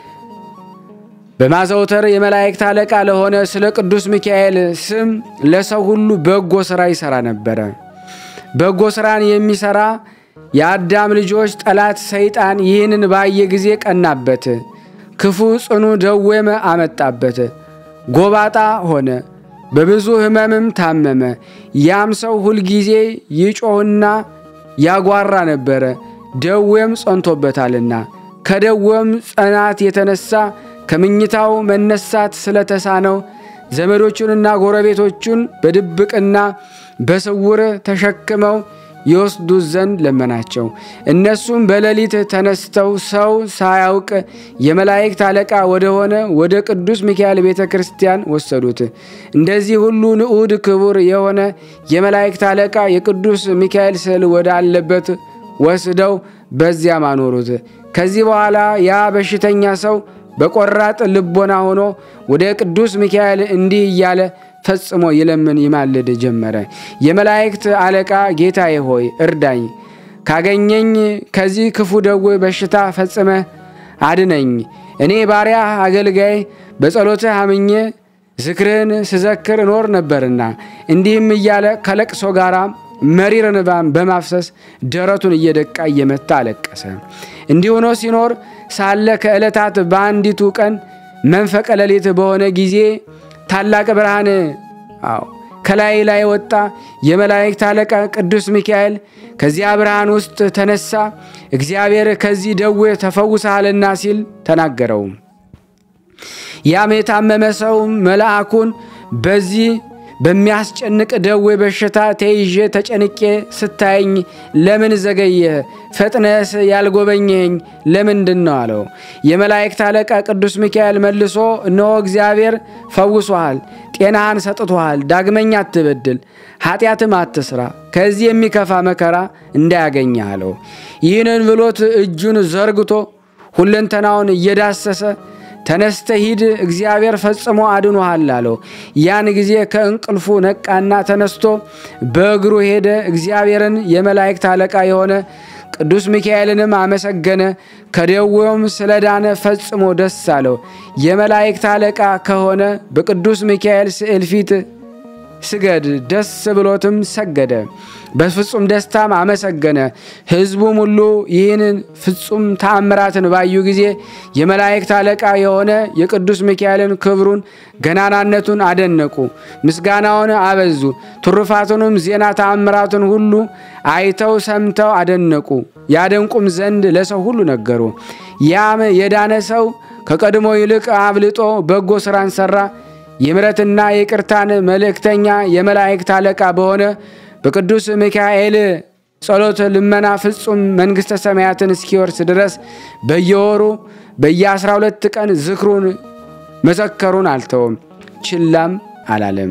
በማዘውተር የመላእክት አለቃ ለሆነ ስለ ቅዱስ ሚካኤል ስም ለሰው ሁሉ በጎ ሥራ ይሠራ ነበረ። በጎ ሥራን የሚሠራ የአዳም ልጆች ጠላት ሰይጣን ይህንን ባየ ጊዜ ቀናበት፣ ክፉ ጽኑ ደዌም አመጣበት። ጎባጣ ሆነ፣ በብዙ ሕመምም ታመመ። ያም ሰው ሁልጊዜ ይጮህና ያጓራ ነበረ፣ ደዌም ጸንቶበታልና። ከደዌም ጽናት የተነሳ ከምኝታው መነሳት ስለተሳነው ዘመዶቹንና ጎረቤቶቹን በድብቅና በስውር ተሸክመው ይወስዱት ዘንድ ለመናቸው። እነሱም በሌሊት ተነስተው ሰው ሳያውቅ የመላእክት አለቃ ወደሆነ ወደ ቅዱስ ሚካኤል ቤተ ክርስቲያን ወሰዱት። እንደዚህ ሁሉ ንዑድ ክቡር የሆነ የመላእክት አለቃ የቅዱስ ሚካኤል ስዕል ወዳለበት ወስደው በዚያም አኖሩት። ከዚህ በኋላ ያ በሽተኛ ሰው በቆራጥ ልቦና ሆኖ ወደ ቅዱስ ሚካኤል እንዲህ እያለ ፈጽሞ ይለምን ይማልድ ጀመረ። የመላእክት አለቃ ጌታዬ ሆይ እርዳኝ፣ ካገኘኝ ከዚህ ክፉ ደዌ በሽታ ፈጽመ አድነኝ። እኔ ባሪያ አገልጋይ በጸሎትህ አምኜ ዝክርህን ስዘክር እኖር ነበርና። እንዲህም እያለ ከለቅሶ ጋር መሪር እንባን በማፍሰስ ደረቱን እየደቃ እየመታ አለቀሰ። እንዲህ ሆኖ ሲኖር ሳለ ከዕለታት በአንዲቱ ቀን መንፈቀ ሌሊት በሆነ ጊዜ ታላቅ ብርሃን አዎ ከላይ ላይ ወጣ። የመላእክት አለቃ ቅዱስ ሚካኤል ከዚያ ብርሃን ውስጥ ተነሳ። እግዚአብሔር ከዚህ ደዌ ተፈውሰሃልና ሲል ተናገረው። ያም የታመመ ሰው መልአኩን በዚህ በሚያስጨንቅ ደዌ በሽታ ተይዤ ተጨንቄ ስታየኝ ለምን ዘገየህ? ፈጥነስ ያልጎበኘኸኝ ለምንድን ነው አለው። የመላእክት አለቃ ቅዱስ ሚካኤል መልሶ እነሆ እግዚአብሔር ፈውሶሃል፣ ጤናህን ሰጥቶሃል። ዳግመኛ አትበድል፣ ኃጢአትም አትስራ፣ ከዚህ የሚከፋ መከራ እንዳያገኝህ አለው። ይህንን ብሎት እጁን ዘርግቶ ሁለንተናውን እየዳሰሰ ተነስተ ሂድ እግዚአብሔር ፈጽሞ አድኖሃል አለው። ያን ጊዜ ከእንቅልፉ ነቃና ተነስቶ በእግሩ ሄደ። እግዚአብሔርን የመላእክት አለቃ የሆነ ቅዱስ ሚካኤልንም አመሰገነ። ከደዌውም ስለዳነ ፈጽሞ ደስ አለው። የመላእክት አለቃ ከሆነ በቅዱስ ሚካኤል ስዕል ፊት ስገድ፣ ደስ ብሎትም ሰገደ። በፍጹም ደስታም አመሰገነ። ሕዝቡም ሁሉ ይህንን ፍጹም ተአምራትን ባዩ ጊዜ የመላእክት አለቃ የሆነ የቅዱስ ሚካኤልን ክብሩን ገናናነቱን አደነቁ፣ ምስጋናውን አበዙ። ትሩፋቱንም ዜና ተአምራቱን ሁሉ አይተው ሰምተው አደነቁ። ያደንቁም ዘንድ ለሰው ሁሉ ነገሩ። ያም የዳነ ሰው ከቀድሞ ይልቅ አብልጦ በጎ ሥራን ሠራ። የምሕረትና የቅርታን መልእክተኛ የመላእክት አለቃ በሆነ በቅዱስ ሚካኤል ጸሎት ልመና ፍጹም መንግሥተ ሰማያትን እስኪወርስ ድረስ በየወሩ በየአስራ ሁለት ቀን ዝክሩን መዘከሩን አልተውም፣ ችላም አላለም።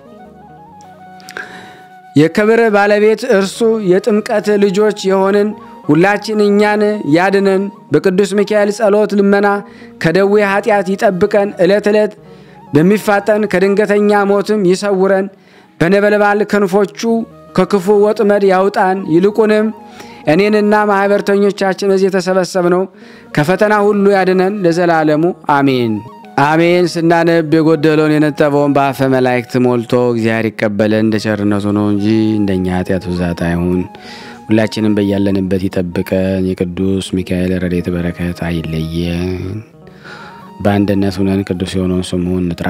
የክብር ባለቤት እርሱ የጥምቀት ልጆች የሆንን ሁላችን እኛን ያድነን። በቅዱስ ሚካኤል ጸሎት ልመና ከደዌ ኃጢአት ይጠብቀን። ዕለት ዕለት በሚፋጠን ከድንገተኛ ሞትም ይሰውረን። በነበልባል ክንፎቹ ከክፉ ወጥመድ ያውጣን። ይልቁንም እኔንና ማኅበርተኞቻችን እዚህ የተሰበሰብነው ከፈተና ሁሉ ያድነን ለዘላለሙ አሜን አሜን። ስናነብ የጎደለውን የነጠበውን በአፈ መላእክት ሞልቶ እግዚአብሔር ይቀበለን እንደ ቸርነቱ ነው እንጂ እንደኛ ኃጢአት ብዛት አይሁን። ሁላችንም በያለንበት ይጠብቀን። የቅዱስ ሚካኤል ረድኤት በረከት አይለየን። በአንድነት ሁነን ቅዱስ የሆነውን ስሙን እንጥራ።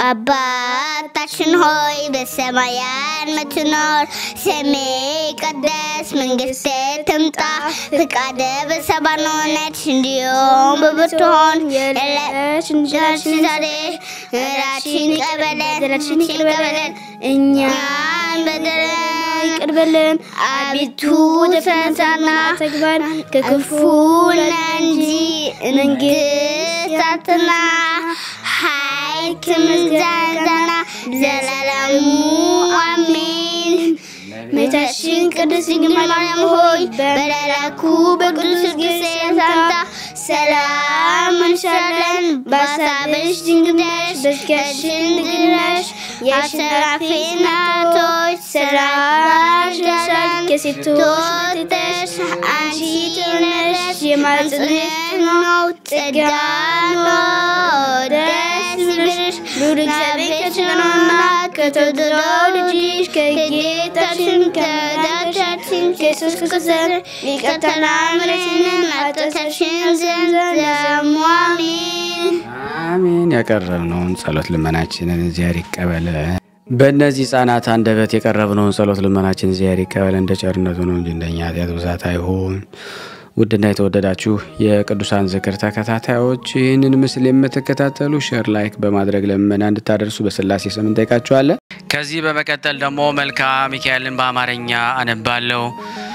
አባታችን ሆይ በሰማያን ምትኖር፣ ስምህ ይቀደስ፣ መንግስትህ ትምጣ፣ ፍቃድህ በሰማይ እንደሆነች እንዲሁም በምድር የዕለት እንጀራችንን ዛሬ ምሕረታችንን ይቅር በለን በለን እኛን በደለን ይቅር በለን፣ አቤቱ ወደ ፈተና አታግባን ከክፉ ነን እንጂ መንግስት ናትና ኃይል ከምስጋና ዘላለሙ አሜን። እመቤታችን ቅድስት ድንግል ማርያም ሆይ በመልአኩ በቅዱስ ጊዮርጊስ ሰላምታ ሰላም እንልሻለን። በሐሳብሽ ድንግል ነሽ፣ በሥጋሽም ድንግል ነሽ። የአሸናፊ እናቶች ሰላም ይልሻል። ከሴቶች ተለይተሽ አንቺ የተወደድሽ የማኅፀንሽ ነው ጸጋን ደስ ይበልሽ ልዑል እግዚአብሔር ነውና ከተወደደው ልጅሽ ከጌታችን ከመድኃኒታችን ከኢየሱስ ክርስቶስ ይቅርታና ምሕረትን ኃጢአታችንን ዘንድ ለዘላለሙ አሜን። አሜን። ያቀረብነውን ጸሎት ልመናችንን እግዚአብሔር ይቀበል። በእነዚህ ሕፃናት አንደበት የቀረብነውን ጸሎት ልመናችን እግዚአብሔር ይቀበል። እንደ ቸርነቱ ነው እንጂ እንደኛ ኃጢአት ብዛት አይሁን። ውድና የተወደዳችሁ የቅዱሳን ዝክር ተከታታዮች ይህንን ምስል የምትከታተሉ ሼር፣ ላይክ በማድረግ ለምመና እንድታደርሱ በስላሴ ስም እንጠይቃችኋለን። ከዚህ በመቀጠል ደግሞ መልካ ሚካኤልን በአማርኛ አነባለሁ።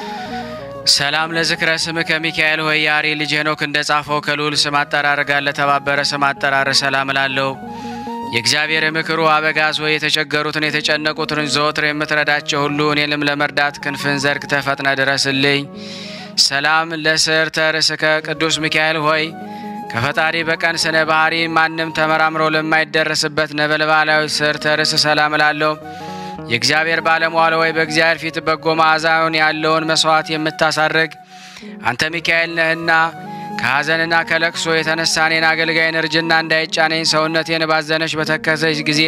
ሰላም ለዝክረ ስምከ ሚካኤል ሆይ ያሬ ልጅ ሄኖክ እንደ ጻፈው ከልዑል ስም አጠራር ጋር ለተባበረ ስም አጠራር ሰላም እላለሁ። የእግዚአብሔር ምክሩ አበጋዝ ሆይ የተቸገሩትን የተጨነቁትን ዘወትር የምትረዳቸው ሁሉ እኔንም ለመርዳት ክንፍን ዘርግተህ ፈጥነ ድረስልኝ። ሰላም ለስዕርተ ርእስከ ቅዱስ ሚካኤል ሆይ ከፈጣሪ በቀን ስነ ባህሪ ማንም ተመራምሮ ለማይደረስበት ነበልባላዊ ስዕርተ ርእስ ሰላም እላለሁ። የእግዚአብሔር ባለሟል ሆይ በእግዚአብሔር ፊት በጎ መዓዛውን ያለውን መስዋዕት የምታሳርግ አንተ ሚካኤል ነህና ከሐዘንና ከለቅሶ የተነሳ እኔን አገልጋይን እርጅና እንዳይጫነኝ ሰውነቴን ባዘነች በተከዘች ጊዜ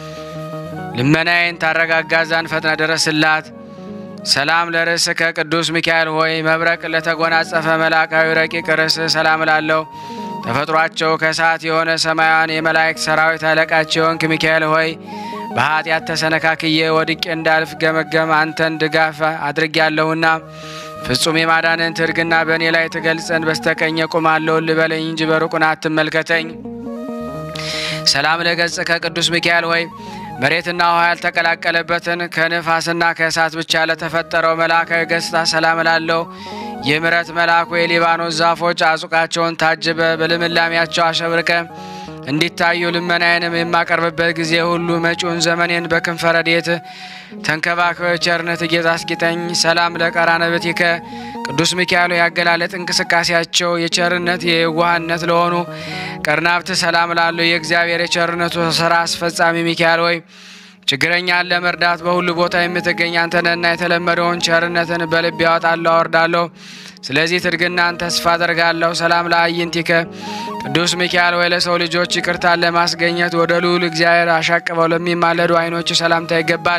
ልመናዬን ታረጋጋ ዘንድ ፈጥነ ድረስላት። ሰላም ለርእስከ ቅዱስ ሚካኤል ሆይ መብረቅ ለተጎናጸፈ መልአካዊ ረቂቅ ርእስ ሰላም እላለሁ። ተፈጥሯቸው ከእሳት የሆነ ሰማያውያን የመላእክት ሰራዊት አለቃቸው የሆንክ ሚካኤል ሆይ በኃጢአት ተሰነካክዬ ወድቄ እንዳልፍ ገመገም አንተን ድጋፍ አድርጌያለሁና ፍጹም የማዳንን ትርግና በእኔ ላይ ትገልጸን በስተቀኝ እቆማለሁ ልበለኝ እንጂ በሩቁን አትመልከተኝ። ሰላም ለገጽከ ቅዱስ ሚካኤል ሆይ መሬትና ውሃ ያልተቀላቀለበትን ከንፋስና ከእሳት ብቻ ለተፈጠረው መልአካዊ ገጽታ ሰላም እላለሁ። የምሕረት መልአኩ የሊባኖስ ዛፎች አጹቃቸውን ታጅበ በልምላሜያቸው አሸብርቀ እንዲታዩ ልመናዬንም የማቀርብበት ጊዜ ሁሉ መጪውን ዘመኔን በክንፈ ረድኤት ተንከባክበ ቸርነት ጌጥ አስጊጠኝ። ሰላም ለቀራንብትከ ቅዱስ ሚካኤል ያገላለጥ እንቅስቃሴያቸው የቸርነት የየዋህነት ለሆኑ ቀርናብት ሰላም ላሉ የእግዚአብሔር የቸርነቱ ስራ አስፈጻሚ ሚካኤል ሆይ ችግረኛን ለመርዳት በሁሉ ቦታ የምትገኝ አንተነና የተለመደውን ቸርነትን በልብ ያወጣለሁ አወርዳለሁ። ስለዚህ ትርግናን ተስፋ አደርጋለሁ። ሰላም ለአይንቲከ ቅዱስ ሚካኤል ወይ ለሰው ልጆች ይቅርታን ለማስገኘት ወደ ልዑል እግዚአብሔር አሻቅበው ለሚማለዱ ዓይኖች ሰላምታ ይገባል።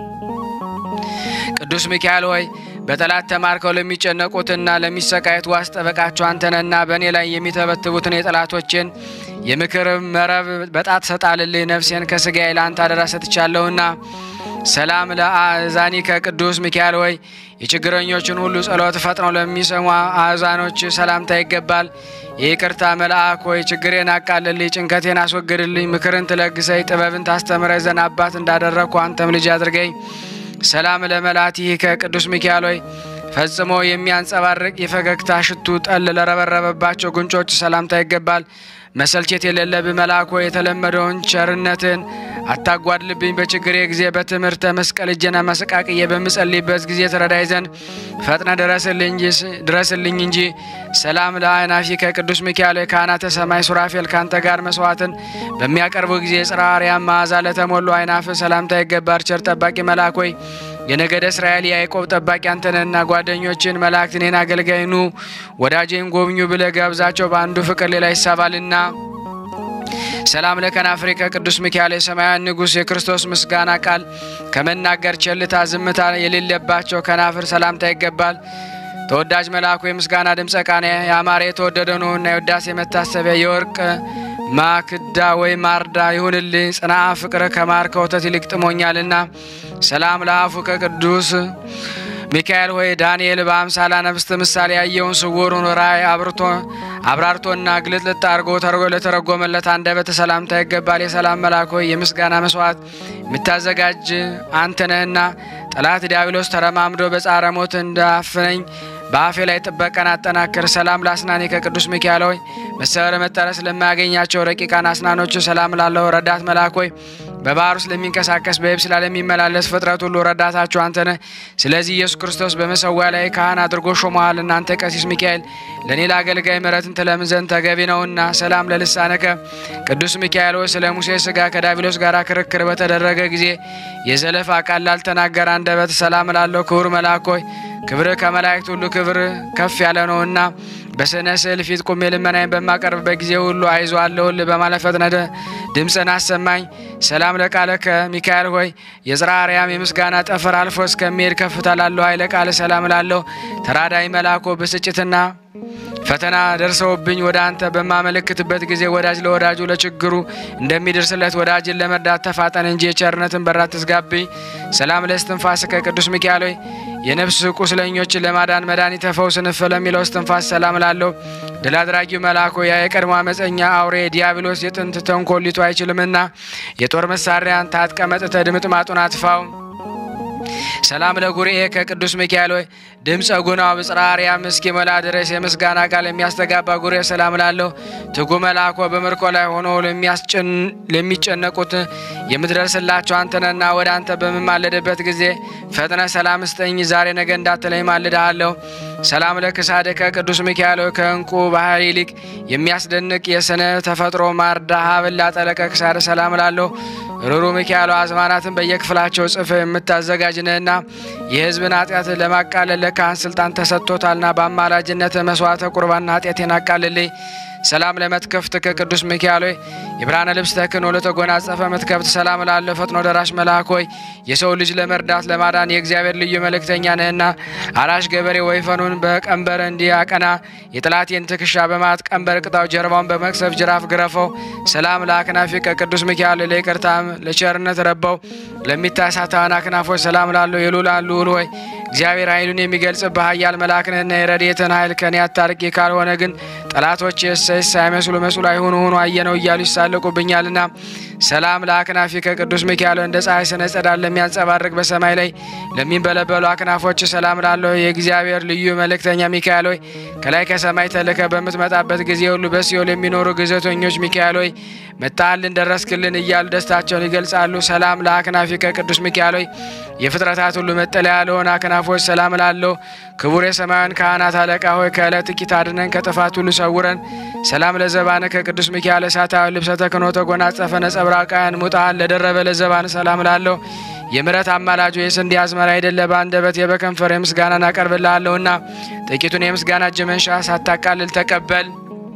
ቅዱስ ሚካኤል ሆይ በጠላት ተማርከው ለሚጨነቁትና ለሚሰቃየት ዋስ ጠበቃቸው አንተነና በእኔ ላይ የሚተበትቡትን የጠላቶችን የምክር መረብ በጣት ሰጣልልኝ። ነፍሴን ከስጋዬ ለአንተ አደራ ሰጥቻለሁና። ሰላም ለአእዛኒከ ቅዱስ ሚካኤል ሆይ የችግረኞችን ሁሉ ጸሎት ፈጥነው ለሚሰሙ አእዛኖች ሰላምታ ይገባል። የይቅርታ መልአክ ሆይ ችግሬን አቃልልኝ፣ ጭንቀቴን አስወግድልኝ፣ ምክርን ትለግሰኝ፣ ጥበብን ታስተምረኝ ዘንድ አባት እንዳደረግኩ አንተም ልጅ አድርገኝ። ሰላም ለመላቲከ ቅዱስ ሚካኤል ሆይ ፈጽሞ የሚያንጸባርቅ የፈገግታ ሽቱ ጠል ለረበረበባቸው ጉንጮች ሰላምታ ይገባል። መሰልቸት የሌለብህ መልአክ ሆይ የተለመደውን ቸርነትን አታጓድልብኝ። በችግሬ ጊዜ በትምህርተ መስቀል እጄን መሰቃቅዬ በምጸልይበት ጊዜ ተረዳይ ዘንድ ፈጥነ ድረስልኝ እንጂ። ሰላም ለአእናፊከ ቅዱስ ሚካኤል ካህናተ ሰማይ ሱራፌል ካንተ ጋር መስዋዕትን በሚያቀርቡ ጊዜ ጽርሐ አርያም መዓዛ ለተሞሉ አይናፍ ሰላምታ ይገባል። ቸር ጠባቂ መልአክ ሆይ የነገደ እስራኤል የያዕቆብ ጠባቂ አንተነህና ጓደኞችን መላእክት እኔን አገልጋይ ኑ ወዳጄን ጎብኙ ብለህ ጋብዛቸው በአንዱ ፍቅር ሌላ ይሳባልና። ሰላም ለከናፍሪከ ቅዱስ ሚካኤል የሰማያውያን ንጉሥ የክርስቶስ ምስጋና ቃል ከመናገር ቸልታ ዝምታ የሌለባቸው ከናፍር ሰላምታ ይገባል። ተወዳጅ መልአኩ የምስጋና ድምፀ ቃና ያማረ የተወደደ ነውና የውዳሴ መታሰቢያ የወርቅ ማክዳ ወይም ማርዳ ይሁንልኝ። ጽንዓ ፍቅር ከማር ከወተት ይልቅ ጥሞኛልና። ሰላም ለአፉ ከቅዱስ ሚካኤል ሆይ ዳንኤል በአምሳላ ነፍስት ምሳሌ ያየውን ስውሩን ራእይ አብርቶ አብራርቶና ግልጥልጥ አድርጎ ተርጎ ለተረጎመለት አንደበት ሰላምታ ይገባል። የሰላም መልአክ ሆይ የምስጋና መስዋዕት የምታዘጋጅ አንተ ነህና ጠላት ዲያብሎስ ተረማምዶ በጻረ ሞት እንዳፍነኝ በአፌ ላይ ጥበቃን አጠናክር። ሰላም ለአስናኔ ከቅዱስ ሚካኤል ሆይ መሰበር መጠረስ ለማያገኛቸው ረቂቃን አስናኖች ሰላም ላለው ረዳት መልአክ ሆይ በባህር ውስጥ ለሚንቀሳቀስ በየብስ ላይ ለሚመላለስ ፍጥረት ሁሉ ረዳታቸው አንተ ነህ። ስለዚህ ኢየሱስ ክርስቶስ በመሰዊያ ላይ ካህን አድርጎ ሾመሃል። እናንተ ቀሲስ ሚካኤል ለእኔ ለአገልጋይ ምሕረትን ትለምን ዘንድ ተገቢ ነውና። ሰላም ለልሳነከ ቅዱስ ሚካኤል ሆይ ስለ ሙሴ ሥጋ ከዳቢሎስ ጋር ክርክር በተደረገ ጊዜ የዘለፋ ቃል ላልተናገረ አንደበት ሰላም ላለው ክቡር መልአክ ሆይ ክብር ከመላእክት ሁሉ ክብር ከፍ ያለ ነውና በስነ ስዕል ፊት ቁሜ ልመናዬን በማቀርብበት ጊዜ ሁሉ አይዞ አለሁልህ በማለት ፈጥነህ ድምፅን አሰማኝ። ሰላም ለቃለከ ሚካኤል ሆይ የጽርሐ አርያም የምስጋና ጠፈር አልፎ እስከሚሄድ ከፍታ ላለው ኃይለ ቃል ሰላም ላለው ተራዳይ መልአኮ ብስጭትና ፈተና ደርሰውብኝ ወደ አንተ በማመለክትበት ጊዜ ወዳጅ ለወዳጁ ለችግሩ እንደሚደርስለት ወዳጅን ለመርዳት ተፋጠን እንጂ የቸርነትን በራት ትዝጋብኝ። ሰላም ለእስትንፋስ ከቅዱስ ሚካኤል ሆይ የነፍስ ቁስለኞችን ለማዳን መድኃኒተ ፈውስ ንፍ ለሚለው እስትንፋስ ሰላም ላለው ድል አድራጊው መልአኮ ያ የቀድሞ አመፀኛ አውሬ ዲያብሎስ የጥንት ተንኮሊቱ አይችልምና የጦር መሳሪያን ታጥቀ መጥተህ ድምጥማጡን አጥፋው። ሰላም ለጉርኤ ከቅዱስ ሚካኤል ሆይ ድምፀ ጉናው ብጽርሐ አርያም እስኪሞላ ድረስ የምስጋና ቃል የሚያስተጋባ ጉርኤ ሰላም ላለው ትጉ መልአኮ በምርኮ ላይ ሆኖ ለሚጨነቁት የምትደርስላቸው አንተነና ወደ አንተ በምማለድበት ጊዜ ፈጥነ ሰላም ስጠኝ ዛሬ ነገ እንዳትለኝ ማልድሃለሁ። ሰላም ለክሳድከ ቅዱስ ሚካኤል ሆይ ከእንቁ ባህር ይልቅ የሚያስደንቅ የስነ ተፈጥሮ ማርዳ ሀብል ላጠለቀ ክሳድ ሰላም ላለው ሩሩ ሚካኤል አዝማናትን በየክፍላቸው ጽፍ የምታዘጋጅ ነህና የሕዝብን ኃጢአት ለማቃለል ለካህን ስልጣን ተሰጥቶታልና በአማላጅነት መስዋዕተ ቁርባን ኃጢአቴን አቃልልኝ። ሰላም ለመትከፍት ከቅዱስ ሚካኤል ሆይ የብርሃነ ልብስ ተክህኖ ለተጎናጸፈ መትከፍት ሰላም ላለ ፈጥኖ ደራሽ መልአክ ሆይ የሰው ልጅ ለመርዳት ለማዳን የእግዚአብሔር ልዩ መልእክተኛ ነህና አራሽ ገበሬ ወይፈኑን በቀንበር እንዲያቀና የጠላቴን ትከሻ በማት ቀንበር ቅጣው፣ ጀርባውን በመክሰፍ ጅራፍ ግረፈው። ሰላም ለአክናፊ ከቅዱስ ሚካኤል ለይቅርታም ለቸርነት ረበው ለሚታሳታን አክናፎች ሰላም ላለው የሉላን ልዑል ሆይ እግዚአብሔር ኃይሉን የሚገልጽብህ ኃያል መልአክ ነህና የረድኤትን ኃይል ከኔ አታርቂ፣ ካልሆነ ግን ጠላቶች የሰይስ ሳይመስሉ መስሉ አይሆኑ ሆኑ አየነው እያሉ ይሳለቁብኛልና። ሰላም ለአክናፊ ከቅዱስ ሚካኤል እንደ ፀሐይ ስነ ጸዳል ለሚያንጸባርቅ በሰማይ ላይ ለሚንበለበሉ አክናፎች ሰላም ላለው የእግዚአብሔር ልዩ መልእክተኛ ሚካኤል ሆይ ከላይ ከሰማይ ተልከ በምትመጣበት ጊዜ ሁሉ በሲኦል የሚኖሩ ግዘተኞች ሚካኤል ሆይ መጣልን ደረስክልን እያሉ ደስታቸውን ይገልጻሉ። ሰላም ለአክናፊ ከቅዱስ ሚካኤል ሆይ የፍጥረታት ሁሉ መጠለያ ለሆነ አክናፎች ሰላም ላለው ክቡር የሰማያውያን ካህናት አለቃ ሆይ ከዕለት ጥቂት አድነን ከጥፋት ሁሉ ሰውረን። ሰላም ለዘባነ ከቅዱስ ሚካኤል እሳታዊ ልብሰ ተክህኖ ተጎናጸፈ ነጸብራቃያን ሙጣን ለደረበ ለዘባን ሰላም ላለው የምሕረት አማላጁ የስንዴ አዝመራ አይደለ በአንደበት የበከንፈር የምስጋናን አቀርብልሃለሁና ጥቂቱን የምስጋና እጅ መንሻ ሳታቃልል ተቀበል።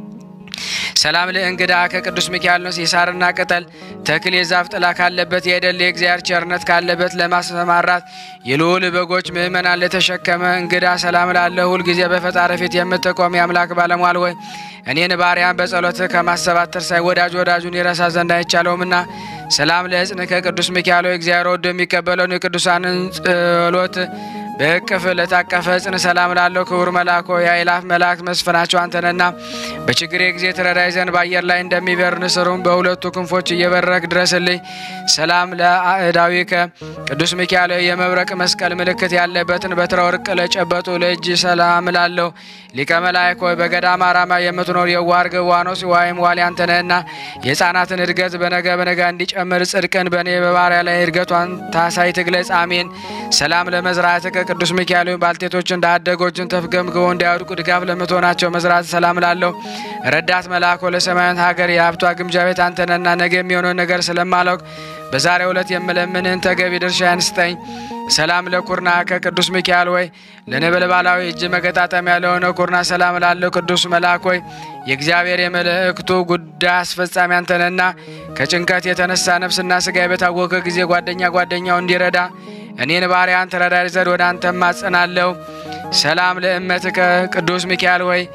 ሰላም ለእንግዳ ከቅዱስ ሚካኤል ነው። የሳርና ቅጠል ተክል የዛፍ ጥላ ካለበት የደል የእግዚአብሔር ቸርነት ካለበት ለማሰማራት የልዑል በጎች ምእመናን ለተሸከመ እንግዳ ሰላም ላለ ሁልጊዜ በፈጣሪ ፊት የምትቆም የአምላክ ባለሟል ወይ እኔን ባሪያን በጸሎት ከማሰባት ትርሳይ ወዳጅ ወዳጁን ይረሳ ዘንድ አይቻለውምና ሰላም ለሕፅን ከቅዱስ ሚካኤል እግዚአብሔር ወዶ የሚቀበለውን የቅዱሳንን ጸሎት በእቅፍ ለታቀፈ ጽን ሰላም ላለው ክቡር መልአኮ የአእላፍ መላእክት መስፍናቸው አንተነና በችግሬ ጊዜ ትረዳይ ዘንድ በአየር ላይ እንደሚበር ንስሩም በሁለቱ ክንፎች እየበረክ ድረስልኝ። ሰላም ለአእዳዊከ ቅዱስ ሚካኤል የመብረቅ መስቀል ምልክት ያለበትን በትረ ወርቅ ለጨበጡ ለእጅ ሰላም ላለው ሊቀ መላእክት ሆይ በገዳም አራማ የምትኖር የዋህ ርግብ ዋኖስ ወይም ዋሊ አንተነህና የሕፃናትን እድገት በነገ በነጋ እንዲጨምር ጽድቅን በእኔ በባሪያ ላይ እድገቷን ታሳይ ትግለጽ። አሜን። ሰላም ለመዝራዕትከ ቅዱስ ሚካኤል ባልቴቶችን እንዳደጎችን ተፍገምግቦ እንዳያወድቁ ድጋፍ ለምትሆናቸው መዝራት ሰላም ላለው ረዳት መልአኮ ለሰማያዊት ሀገር የሀብቷ ግምጃ ቤት አንተነና ነገ የሚሆነውን ነገር ስለማላውቅ በዛሬው ዕለት የምለምንህን ተገቢ ድርሻዬን ስጠኝ። ሰላም ለኩርና ከቅዱስ ሚካኤል ወይ ለነበልባላዊ እጅ መገጣጠሚያ ለሆነ ኩርና ሰላም ላለው ቅዱስ መልአክ ወይ የእግዚአብሔር የመልእክቱ ጉዳይ አስፈጻሚ አንተነና ከጭንቀት የተነሳ ነፍስና ስጋ በታወከ ጊዜ ጓደኛ ጓደኛው እንዲረዳ እኔን ባሪያን ትረዳኝ ዘንድ ወደ አንተ ማጸናለሁ። ሰላም ለእመትከ ቅዱስ ሚካኤል ወይ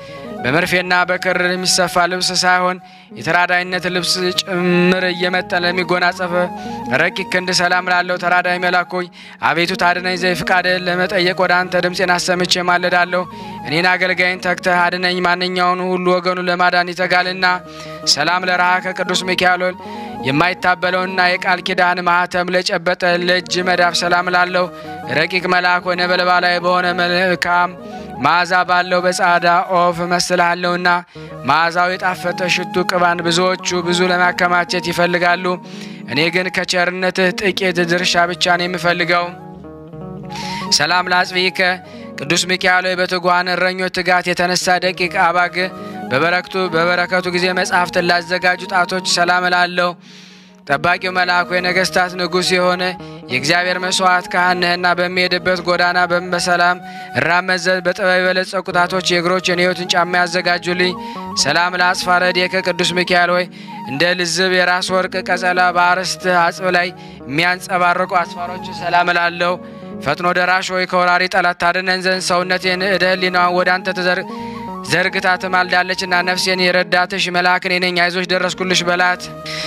በመርፌና በክር የሚሰፋ ልብስ ሳይሆን የተራዳይነት ልብስ ጭምር እየመጠን ለሚጎናጸፍ ረቂቅ ክንድ ሰላም ላለው ተራዳይ መልአክ ሆይ አቤቱ ታድነኝ ዘይ ፍቃድህን ለመጠየቅ ወደ አንተ ድምፄን አሰምቼ ማለዳለሁ። እኔን አገልጋይን ተግተህ አድነኝ። ማንኛውን ሁሉ ወገኑ ለማዳን ይተጋልና። ሰላም ለረሃ ከቅዱስ ሚካኤል የማይታበለውና የቃል ኪዳን ማህተም ለጨበጠ ለእጅ መዳፍ ሰላም ላለው ረቂቅ መልአክ ወይ ነበልባላዊ በሆነ መልካም መዓዛ ባለው በጻዳ ኦፍ መስልሃለሁና መዓዛው የጣፈጠ ሽቱ ቅባን ብዙዎቹ ብዙ ለማከማቸት ይፈልጋሉ። እኔ ግን ከቸርነትህ ጥቂት ድርሻ ብቻ ነው የምፈልገው። ሰላም ለአጽብኢከ ቅዱስ ሚካኤል ሆይ በትጉሃን እረኞች ትጋት የተነሳ ደቂቅ አባግ በበረከቱ በበረከቱ ጊዜ መጽሐፍትን ላዘጋጁ ጣቶች ሰላም እላለሁ። ጠባቂው መልአኩ የነገስታት ንጉሥ የሆነ የእግዚአብሔር መስዋዕት ካህን ነህና በሚሄድበት ጎዳና በሰላም እራመድ ዘንድ በጥበብ የበለጸጉ ጣቶች የእግሮችን የሕይወትን ጫማ ያዘጋጁልኝ። ሰላም ለአጽፋረ እዴከ ቅዱስ ሚካኤል ሆይ እንደ ልዝብ የራስ ወርቅ ቀጸላ በአርስት አጽብ ላይ የሚያንጸባርቁ አስፋሮች ሰላም እላለሁ። ፈጥኖ ደራሽ ሆይ ከወራሪ ጠላት ታድነን ዘንድ ሰውነቴን እደ ህሊናዋን ወደ አንተ ተዘር ዘርግታ ትማልዳለችና ነፍሴን የረዳትሽ መልአክን ነኝ አይዞሽ ደረስኩልሽ በላት።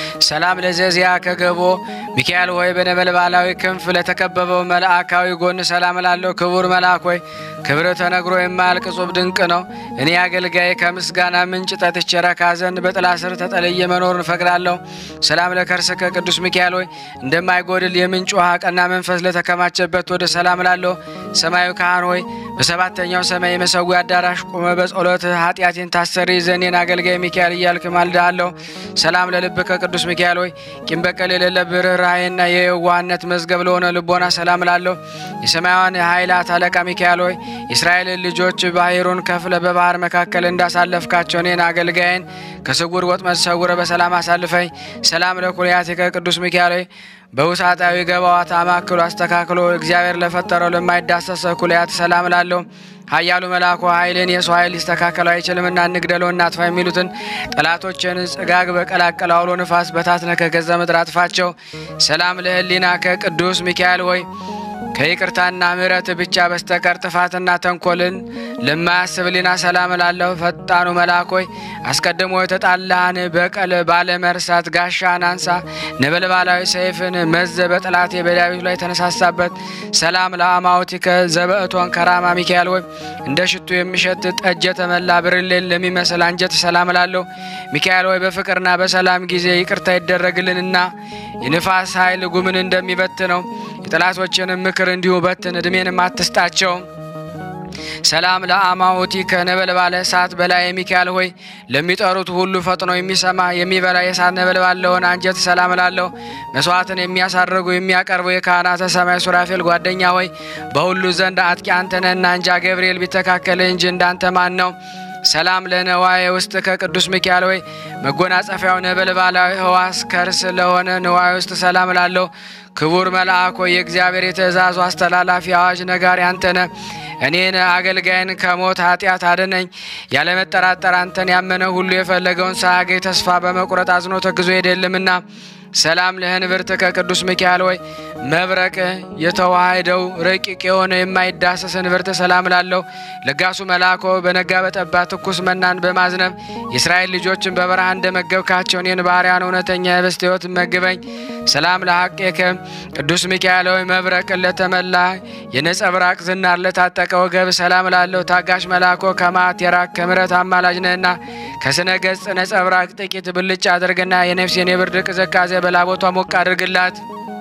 ሰላም ለዘዚያ ከገቦ ሚካኤል ሆይ በነበልባላዊ ክንፍ ለተከበበው መልአካዊ ጎን ሰላም ላለው ክቡር መልአክ ሆይ ክብር ተነግሮ የማያልቅ ጹብ ድንቅ ነው። እኔ አገልጋይ ከምስጋና ምንጭ ጠጥቼ ረካ ዘንድ በጥላ ስር ተጠልዬ መኖርን እፈቅዳለሁ። ሰላም ለከርስከ ቅዱስ ሚካኤል ሆይ እንደማይጎድል የምንጭ ውሃ ቀና መንፈስ ለተከማቸበት ወደ ሰላም ላለው ሰማያዊ ካህን ሆይ በሰባተኛው ሰማይ የመሰዊያ አዳራሽ ቁመ በጸሎት ኃጢአቴን ታሰሪ ዘኔን አገልጋይ ሚካኤል እያልክ ማልድሃለሁ። ሰላም ለልብከ ቅዱስ ሚካኤል ሆይ ቂም በቀል የሌለብህ ርኅራኄና የየዋህነት መዝገብ ለሆነ ልቦና ሰላም ላለሁ። የሰማያውያን የኃይላት አለቃ ሚካኤል ሆይ የእስራኤልን ልጆች ባህሩን ከፍለ በባህር መካከል እንዳሳለፍካቸው እኔን አገልጋይን ከስጉር ወጥመድ ሰውረ በሰላም አሳልፈኝ። ሰላም ለኩልያቲከ ቅዱስ ሚካኤል ሆይ በውሳጣዊ ገባዋት አማክሎ አስተካክሎ እግዚአብሔር ለፈጠረው ለማይዳሰሰ ኩልያት ሰላም ላለው ኃያሉ መልአኩ ኃይልን የሰው ኃይል ሊስተካከለው አይችልምና እንግደለው እናጥፋ የሚሉትን ጠላቶችን ጽጋግ በቀላቀለ አውሎ ንፋስ በታትነ ከገዛ ምድር አጥፋቸው። ሰላም ለህሊና ከቅዱስ ሚካኤል ሆይ ከይቅርታና ምሕረት ብቻ በስተቀር ጥፋትና ተንኮልን ለማያስብ ሊና ሰላም ላለሁ። ፈጣኑ መልአክ ሆይ አስቀድሞ የተጣላህን በቀል ባለመርሳት ጋሻን አንሳ፣ ነበልባላዊ ሰይፍን መዘ በጠላቴ በዳዊት ላይ የተነሳሳበት። ሰላም ለአማውቲከ ዘበእቶን ከራማ ሚካኤል ሆይ እንደ ሽቱ የሚሸት ጠጅ የተመላ ብርሌን ለሚመስል አንጀት ሰላም ላለሁ። ሚካኤል ሆይ በፍቅርና በሰላም ጊዜ ይቅርታ ይደረግልንና የንፋስ ኃይል ጉምን እንደሚበት ነው። የጠላቶችንም ምክር እንዲሁ በትን፣ እድሜንም አትስጣቸው። ሰላም ለአማውቲ ከነበልባለ እሳት በላይ ሚካኤል ሆይ ለሚጠሩት ሁሉ ፈጥኖ የሚሰማ የሚበላ የእሳት ነበልባል ለሆነ አንጀት ሰላም ላለሁ። መስዋዕትን የሚያሳርጉ የሚያቀርቡ የካህናተ ሰማይ ሱራፌል ጓደኛ ሆይ በሁሉ ዘንድ አጥቂ አንተነህና እንጃ ገብርኤል ቢተካከል እንጂ እንዳንተ ማን ነው? ሰላም ለነዋዬ ውስጥ ከቅዱስ ሚካኤል ሆይ መጎናጸፊያው ነበልባላዊ ህዋስ ከርስ ለሆነ ነዋዬ ውስጥ ሰላም ላለሁ። ክቡር መልአክ ሆይ የእግዚአብሔር የትእዛዙ አስተላላፊ አዋጅ ነጋሪ አንተነ እኔን አገልጋይን ከሞት ኃጢአት አድነኝ። ያለመጠራጠር አንተን ያመነ ሁሉ የፈለገውን ሳያገኝ ተስፋ በመቁረጥ አዝኖ ተግዞ ሄደልምና ሰላም ለህንብርት ከቅዱስ ሚካኤል ሆይ መብረቅ የተዋህደው ረቂቅ የሆነ የማይዳሰስ ህንብርት ሰላም ላለው ለጋሱ መልአኮ በነጋ በጠባ ትኩስ መናን በማዝነብ የእስራኤል ልጆችን በበረሃ እንደመገብካቸው እኔን ባሪያን እውነተኛ የህብስት ህይወት መግበኝ። ሰላም ለሐቄከ ቅዱስ ሚካኤል ሆይ መብረቅ ለተመላ የነጸብራቅ ዝናር ለታጠቀ ወገብ ሰላም ላለው ታጋሽ መልአኮ ከማት የራቅ ከምረት አማላጅ ነህና ከስነ ገጽ ነጸብራቅ ጥቂት ብልጭ አድርግና የነፍሴን የብርድ ቅዝቃዜ በላቦቷ ሞቅ አድርግላት።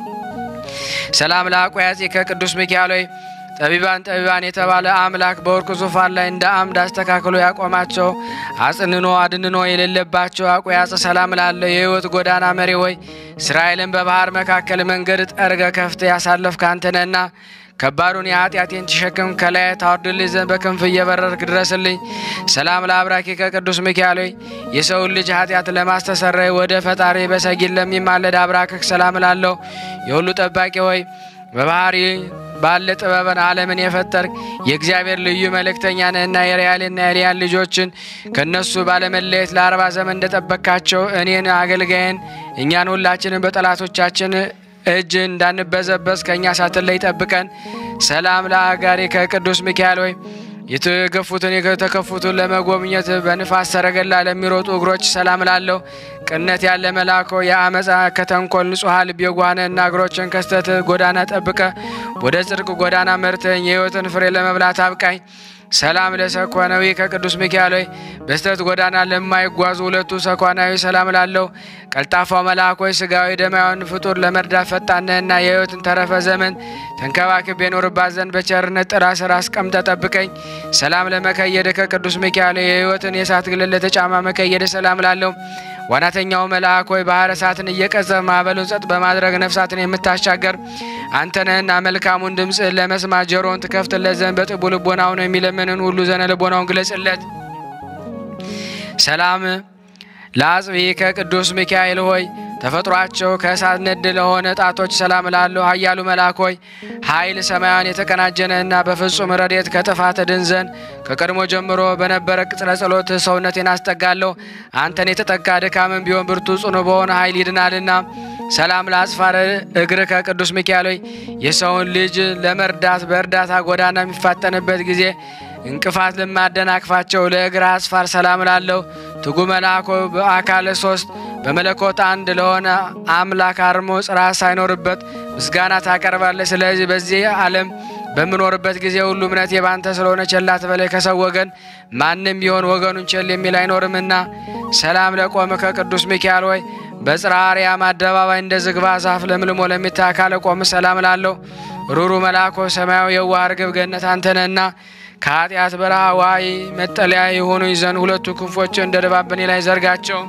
ሰላም ለአቆያጺ ከቅዱስ ሚካኤል ሆይ ጠቢባን ጠቢባን የተባለ አምላክ በወርቅ ዙፋን ላይ እንደ አምድ አስተካክሎ ያቆማቸው አጽንኖ አድንኖ የሌለባቸው አቆያጽ ሰላም ላለው የህይወት ጎዳና መሪ ሆይ እስራኤልን በባህር መካከል መንገድ ጠርገ ከፍተ ያሳለፍክ አንተ ነህና ከባዱን የኃጢአቴን ተሸክም ከላይ ታወርድልኝ ዘንድ በክንፍ እየበረርክ ድረስልኝ። ሰላም ለአብራኪ ከቅዱስ ሚካኤል ሆይ የሰውን ልጅ ኃጢአት ለማስተሰረይ ወደ ፈጣሪ በሰጊድ ለሚማለድ አብራክህ ሰላም ላለው የሁሉ ጠባቂ ሆይ በባህሪ ባለ ጥበብን ዓለምን የፈጠርክ የእግዚአብሔር ልዩ መልእክተኛ ነህና የሪያልና የሊያን ልጆችን ከእነሱ ባለመለየት ለአርባ ዘመን እንደጠበቅካቸው እኔን አገልጋይን እኛን ሁላችንን በጠላቶቻችን እጅ እንዳንበዘበዝ ከእኛ ሳትለይ ጠብቀን። ሰላም ለአጋሪ ከቅዱስ ሚካኤል ሆይ የተገፉትን የተከፉትን ለመጎብኘት በንፋስ ሰረገላ ለሚሮጡ እግሮች ሰላም ላለሁ ቅነት ያለ መላኮ የአመፃ ከተንኮል ንጹሐ ልብ የጓነና እግሮችን ከስተት ጎዳና ጠብቀ ወደ ጽድቅ ጎዳና መርተኝ የሕይወትን ፍሬ ለመብላት አብቃኝ። ሰላም ለሰኮናዊ ከቅዱስ ሚካኤል ሆይ በስተት ጎዳና ለማይጓዙ ሁለቱ ሰኮናዊ ሰላም ላለው ቀልጣፋው መልአክ ሆይ ስጋዊ ደማዊን ፍጡር ለመርዳት ፈጣንህና የሕይወትን ተረፈ ዘመን ተንከባክቤ የኖርባት ዘንድ በቸርነት ጥላ ስር አስቀምጠ ጠብቀኝ። ሰላም ለመከየደ ከቅዱስ ሚካኤል የሕይወትን የእሳት ግልል ለተጫማ መከየደ ሰላም ላለው ዋናተኛው መልአክ ሆይ ባህረ እሳትን እየቀዘፍ ማዕበሉን ጸጥ በማድረግ ነፍሳትን የምታሻገር አንተ ነህና መልካሙን ድምፅ ለመስማት ጆሮውን ትከፍትለት ዘንድ በጥቡ ልቦናው ነው የሚለምንን ሁሉ ዘነ ልቦናውን ግለጽለት። ሰላም ለአጽቢ ከቅዱስ ሚካኤል ሆይ ተፈጥሯቸው ከእሳት ነድ ለሆነ ጣቶች ሰላም ላለሁ ኃያሉ መልአክ ሆይ ኃይል ሰማያን የተቀናጀነና በፍጹም ረድኤት ከጥፋት ድን ዘንድ ከቀድሞ ጀምሮ በነበረ ቅጽረ ጸሎት ሰውነቴን አስጠጋለሁ። አንተን የተጠጋ ድካምን ቢሆን ብርቱ ጽኑ በሆነ ኃይል ይድናልና። ሰላም ለአጽፋረ እግር ከቅዱስ ሚካኤል ሆይ የሰውን ልጅ ለመርዳት በእርዳታ ጎዳና የሚፋጠንበት ጊዜ እንቅፋት ለማደናቅፋቸው ለእግር አስፋር ሰላም ላለው ትጉ መልአኮ በአካል ሶስት በመለኮት አንድ ለሆነ አምላክ አርሞ ጽርሐ ሳይኖርበት ምስጋና ታቀርባለህ። ስለዚህ በዚህ ዓለም በምኖርበት ጊዜ ሁሉ እምነቴ ባንተ ስለሆነ ቸል አትበለኝ። ከሰው ወገን ማንም ቢሆን ወገኑን ቸል የሚል አይኖርምና። ሰላም ለቆመ ከቅዱስ ሚካኤል ሆይ በጽርሐ አርያም አደባባይ እንደ ዝግባ ዛፍ ለምልሞ ለሚታይ አካለ ቆም ሰላም ላለው ሩሩ መልአኮ ሰማያዊ የዋህ ርግብ ገነት አንተነና ከኃጢአት በረሃ ዋይ መጠለያ የሆኑኝ ዘንድ ሁለቱ ክንፎች እንደ ድባብ በእኔ ላይ ዘርጋቸው።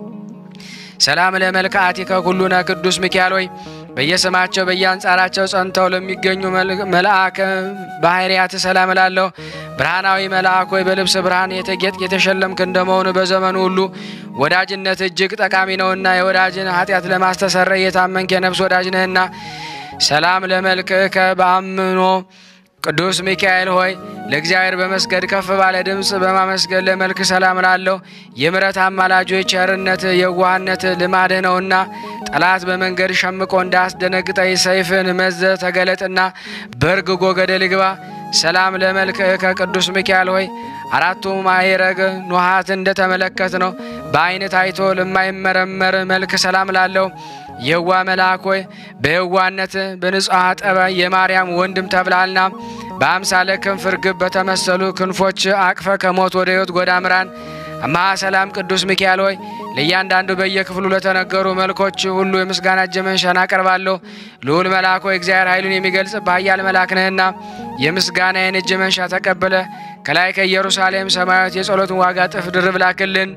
ሰላም ለመልክዓቲከ ኩሉነ ቅዱስ ሚካኤል ሆይ በየስማቸው በየአንጻራቸው ጸንተው ለሚገኙ መልአከ ባህርያት ሰላም እላለሁ። ብርሃናዊ መልአክ ሆይ በልብስ ብርሃን የተጌጥ የተሸለምክ እንደመሆኑ በዘመኑ ሁሉ ወዳጅነት እጅግ ጠቃሚ ነውና የወዳጅን ኃጢአት ለማስተሰረይ የታመንክ የነፍስ ወዳጅ ነህና ሰላም ለመልክከ በአምኖ ቅዱስ ሚካኤል ሆይ ለእግዚአብሔር በመስገድ ከፍ ባለ ድምፅ በማመስገን ለመልክ ሰላም ላለሁ የምሕረት አማላጆ ቸርነት የዋህነት ልማድህ ነውና ጠላት በመንገድ ሸምቆ እንዳያስደነግጠኝ ሰይፍን መዘ ተገለጥና በርግጎ ገደል ግባ። ሰላም ለመልክህ ከቅዱስ ሚካኤል ሆይ አራቱ ማዕረግ ኖሃት እንደተመለከት ነው በዓይን ታይቶ ለማይመረመር መልክ ሰላም ላለው የዋ መልአክ ሆይ በየዋነት በንጹሐ ጠባይ የማርያም ወንድም ተብላልና በአምሳለ ክንፍ ርግብ በተመሰሉ ክንፎች አቅፈ ከሞት ወደ ሕይወት ጎዳ ምራን። አምሃ ሰላም ቅዱስ ሚካኤል ሆይ ለእያንዳንዱ በየክፍሉ ለተነገሩ መልኮች ሁሉ የምስጋና እጅ መንሻን አቀርባለሁ። ልዑል መልአክ ሆይ እግዚአብሔር ኃይሉን የሚገልጽ በኃያል መልአክ ነህና የምስጋናዬን እጅ መንሻ ተቀብለ ከላይ ከኢየሩሳሌም ሰማያዊት የጸሎትን ዋጋ ጥፍ ድርብ ላክልን።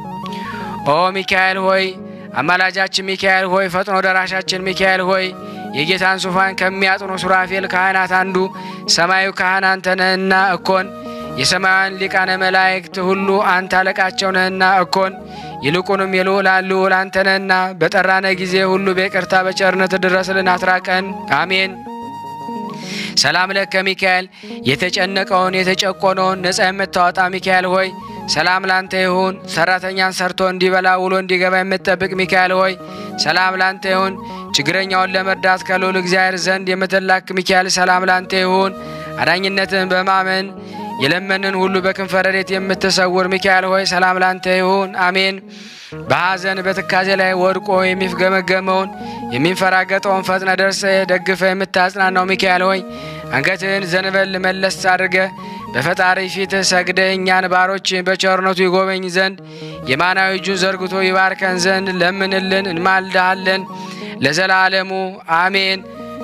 ኦ ሚካኤል ሆይ አማላጃችን ሚካኤል ሆይ ፈጥኖ ደራሻችን ሚካኤል ሆይ የጌታን ዙፋን ከሚያጥኑ ሱራፌል ካህናት አንዱ ሰማዩ ካህን አንተ ነህና እኮን የሰማያውያን ሊቃነ መላእክት ሁሉ አንተ አለቃቸው ነህና እኮን ይልቁንም የልዑላን ልዑል አንተ ነህና በጠራነ ጊዜ ሁሉ በይቅርታ በቸርነት ድረስልን፣ አትራቀን። አሜን። ሰላም ለከ ሚካኤል የተጨነቀውን የተጨቆነውን ነጻ የምታወጣ ሚካኤል ሆይ ሰላም ላንተ ይሁን። ሰራተኛን ሰርቶ እንዲበላ ውሎ እንዲገባ የምትጠብቅ ሚካኤል ሆይ ሰላም ላንተ ይሁን። ችግረኛውን ለመርዳት ከልዑል እግዚአብሔር ዘንድ የምትላክ ሚካኤል ሰላም ላንተ ይሁን። አዳኝነትን በማመን የለመንን ሁሉ በክንፈ ረድኤት የምትሰውር ሚካኤል ሆይ ሰላም ላንተ ይሁን። አሜን። በሐዘን በትካዜ ላይ ወድቆ የሚፍገመገመውን የሚንፈራገጠውን ፈጥነ ደርሰ ደግፈ የምታጽናናው ሚካኤል ሆይ አንገትህን ዘንበል መለስ አድርገ በፈጣሪ ፊት ሰግደ እኛን ባሮች በቸርነቱ ይጎበኝ ዘንድ የማናዊ እጁን ዘርግቶ ይባርከን ዘንድ ለምንልን፣ እንማልድሃለን ለዘላለሙ አሜን።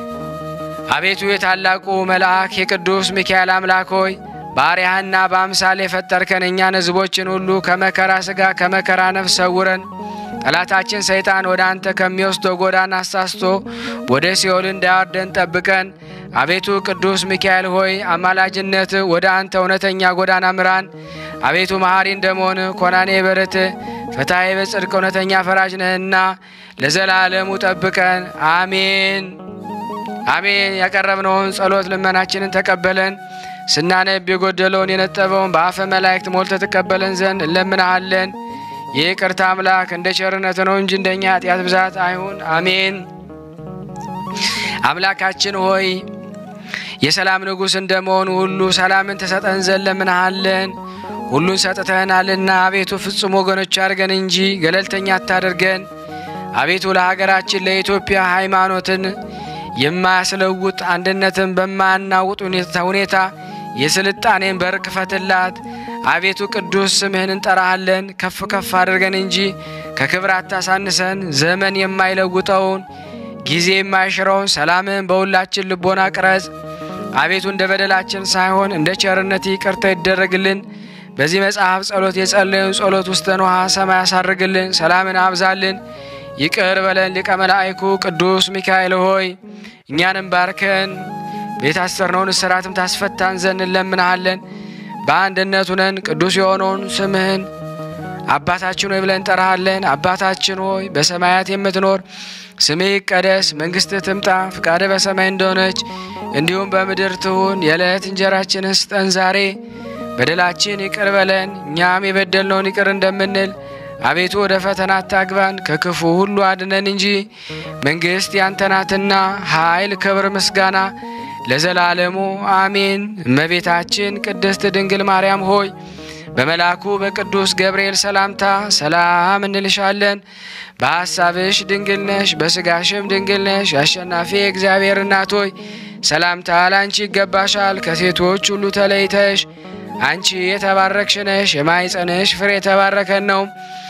አቤቱ የታላቁ መልአክ የቅዱስ ሚካኤል አምላክ ሆይ ባሪያህና በአምሳል የፈጠርከን እኛን ሕዝቦችን ሁሉ ከመከራ ሥጋ ከመከራ ነፍስ ሰውረን። ጠላታችን ሰይጣን ወደ አንተ ከሚወስደው ጎዳና አሳስቶ ወደ ሲኦል እንዳያወርደን ጠብቀን። አቤቱ ቅዱስ ሚካኤል ሆይ አማላጅነት ወደ አንተ እውነተኛ ጎዳና ምራን። አቤቱ መሐሪ እንደመሆን ኮናኔ በረት ፈታዬ በጽድቅ እውነተኛ ፈራጅ ነህና ለዘላለሙ ጠብቀን። አሜን አሜን። ያቀረብነውን ጸሎት ልመናችንን ተቀበለን። ስናነብ የጎደለውን የነጠበውን በአፈ መላእክት ሞልተ ተቀበለን ዘንድ እንለምናሃለን። ይቅርታ አምላክ እንደ ቸርነት ነው እንጂ እንደኛ ኃጢአት ብዛት አይሁን። አሜን። አምላካችን ሆይ የሰላም ንጉሥ እንደመሆኑ ሁሉ ሰላምን ትሰጠን ዘንድ ለምንሃለን። ሁሉን ሰጥተህናልና አቤቱ ፍጹም ወገኖች አድርገን እንጂ ገለልተኛ አታደርገን። አቤቱ ለሀገራችን ለኢትዮጵያ ሃይማኖትን የማያስለውጥ አንድነትን በማያናውጥ ሁኔታ የስልጣኔን በር ክፈትላት። አቤቱ ቅዱስ ስምህን እንጠራሃለን። ከፍ ከፍ አድርገን እንጂ ከክብር አታሳንሰን። ዘመን የማይለውጠውን ጊዜ የማይሽረውን ሰላምህን በሁላችን ልቦና ቅረጽ። አቤቱ እንደ በደላችን ሳይሆን እንደ ቸርነት ይቅርታ ይደረግልን። በዚህ መጽሐፍ ጸሎት የጸለዩን ጸሎት ውስተ ንውሃ ሰማይ ያሳርግልን። ሰላምን አብዛልን። ይቅር በለን ሊቀ መላእኩ ቅዱስ ሚካኤል ሆይ እኛንም ባርከን የታሰርነውን እስራትም ታስፈታን ዘንድ እንለምንሃለን። በአንድነት ሁነን ቅዱስ የሆነውን ስምህን አባታችን ሆይ ብለን እንጠራሃለን። አባታችን ሆይ በሰማያት የምትኖር ስምህ ይቀደስ፣ መንግሥትህ ትምጣ፣ ፍቃድህ በሰማይ እንደሆነች እንዲሁም በምድር ትሁን። የዕለት እንጀራችንን ስጠን ዛሬ፣ በደላችን ይቅር በለን እኛም የበደልነውን ይቅር እንደምንል አቤቱ ወደ ፈተና አታግባን፣ ከክፉ ሁሉ አድነን እንጂ መንግሥት ያንተ ናትና ኃይል፣ ክብር፣ ምስጋና ለዘላለሙ አሜን። እመቤታችን ቅድስት ድንግል ማርያም ሆይ በመልአኩ በቅዱስ ገብርኤል ሰላምታ ሰላም እንልሻለን። በሐሳብሽ ድንግል ነሽ፣ በሥጋሽም ድንግል ነሽ። አሸናፊ እግዚአብሔር እናት ሆይ ሰላምታ ላንቺ ይገባሻል። ከሴቶች ሁሉ ተለይተሽ አንቺ የተባረክሽ ነሽ፣ የማኅፀንሽ ፍሬ የተባረከን ነው።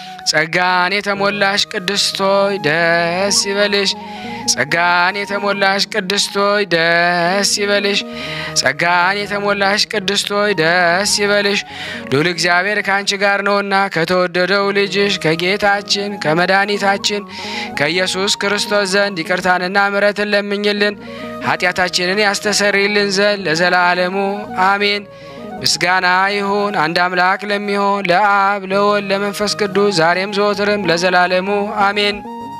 ጸጋን የተሞላሽ ቅድስት ሆይ ደስ ይበልሽ። ጸጋን የተሞላሽ ቅድስት ሆይ ደስ ይበልሽ። ጸጋን የተሞላሽ ቅድስት ሆይ ደስ ይበልሽ። ልዑል እግዚአብሔር ከአንቺ ጋር ነውና ከተወደደው ልጅሽ ከጌታችን ከመድኃኒታችን ከኢየሱስ ክርስቶስ ዘንድ ይቅርታንና ምሕረትን ለምኝልን ኃጢአታችንን ያስተሰርይልን ዘንድ ለዘላለሙ አሜን። ምስጋና ይሁን አንድ አምላክ ለሚሆን ለአብ ለወልድ ለመንፈስ ቅዱስ ዛሬም ዘወትርም ለዘላለሙ አሜን።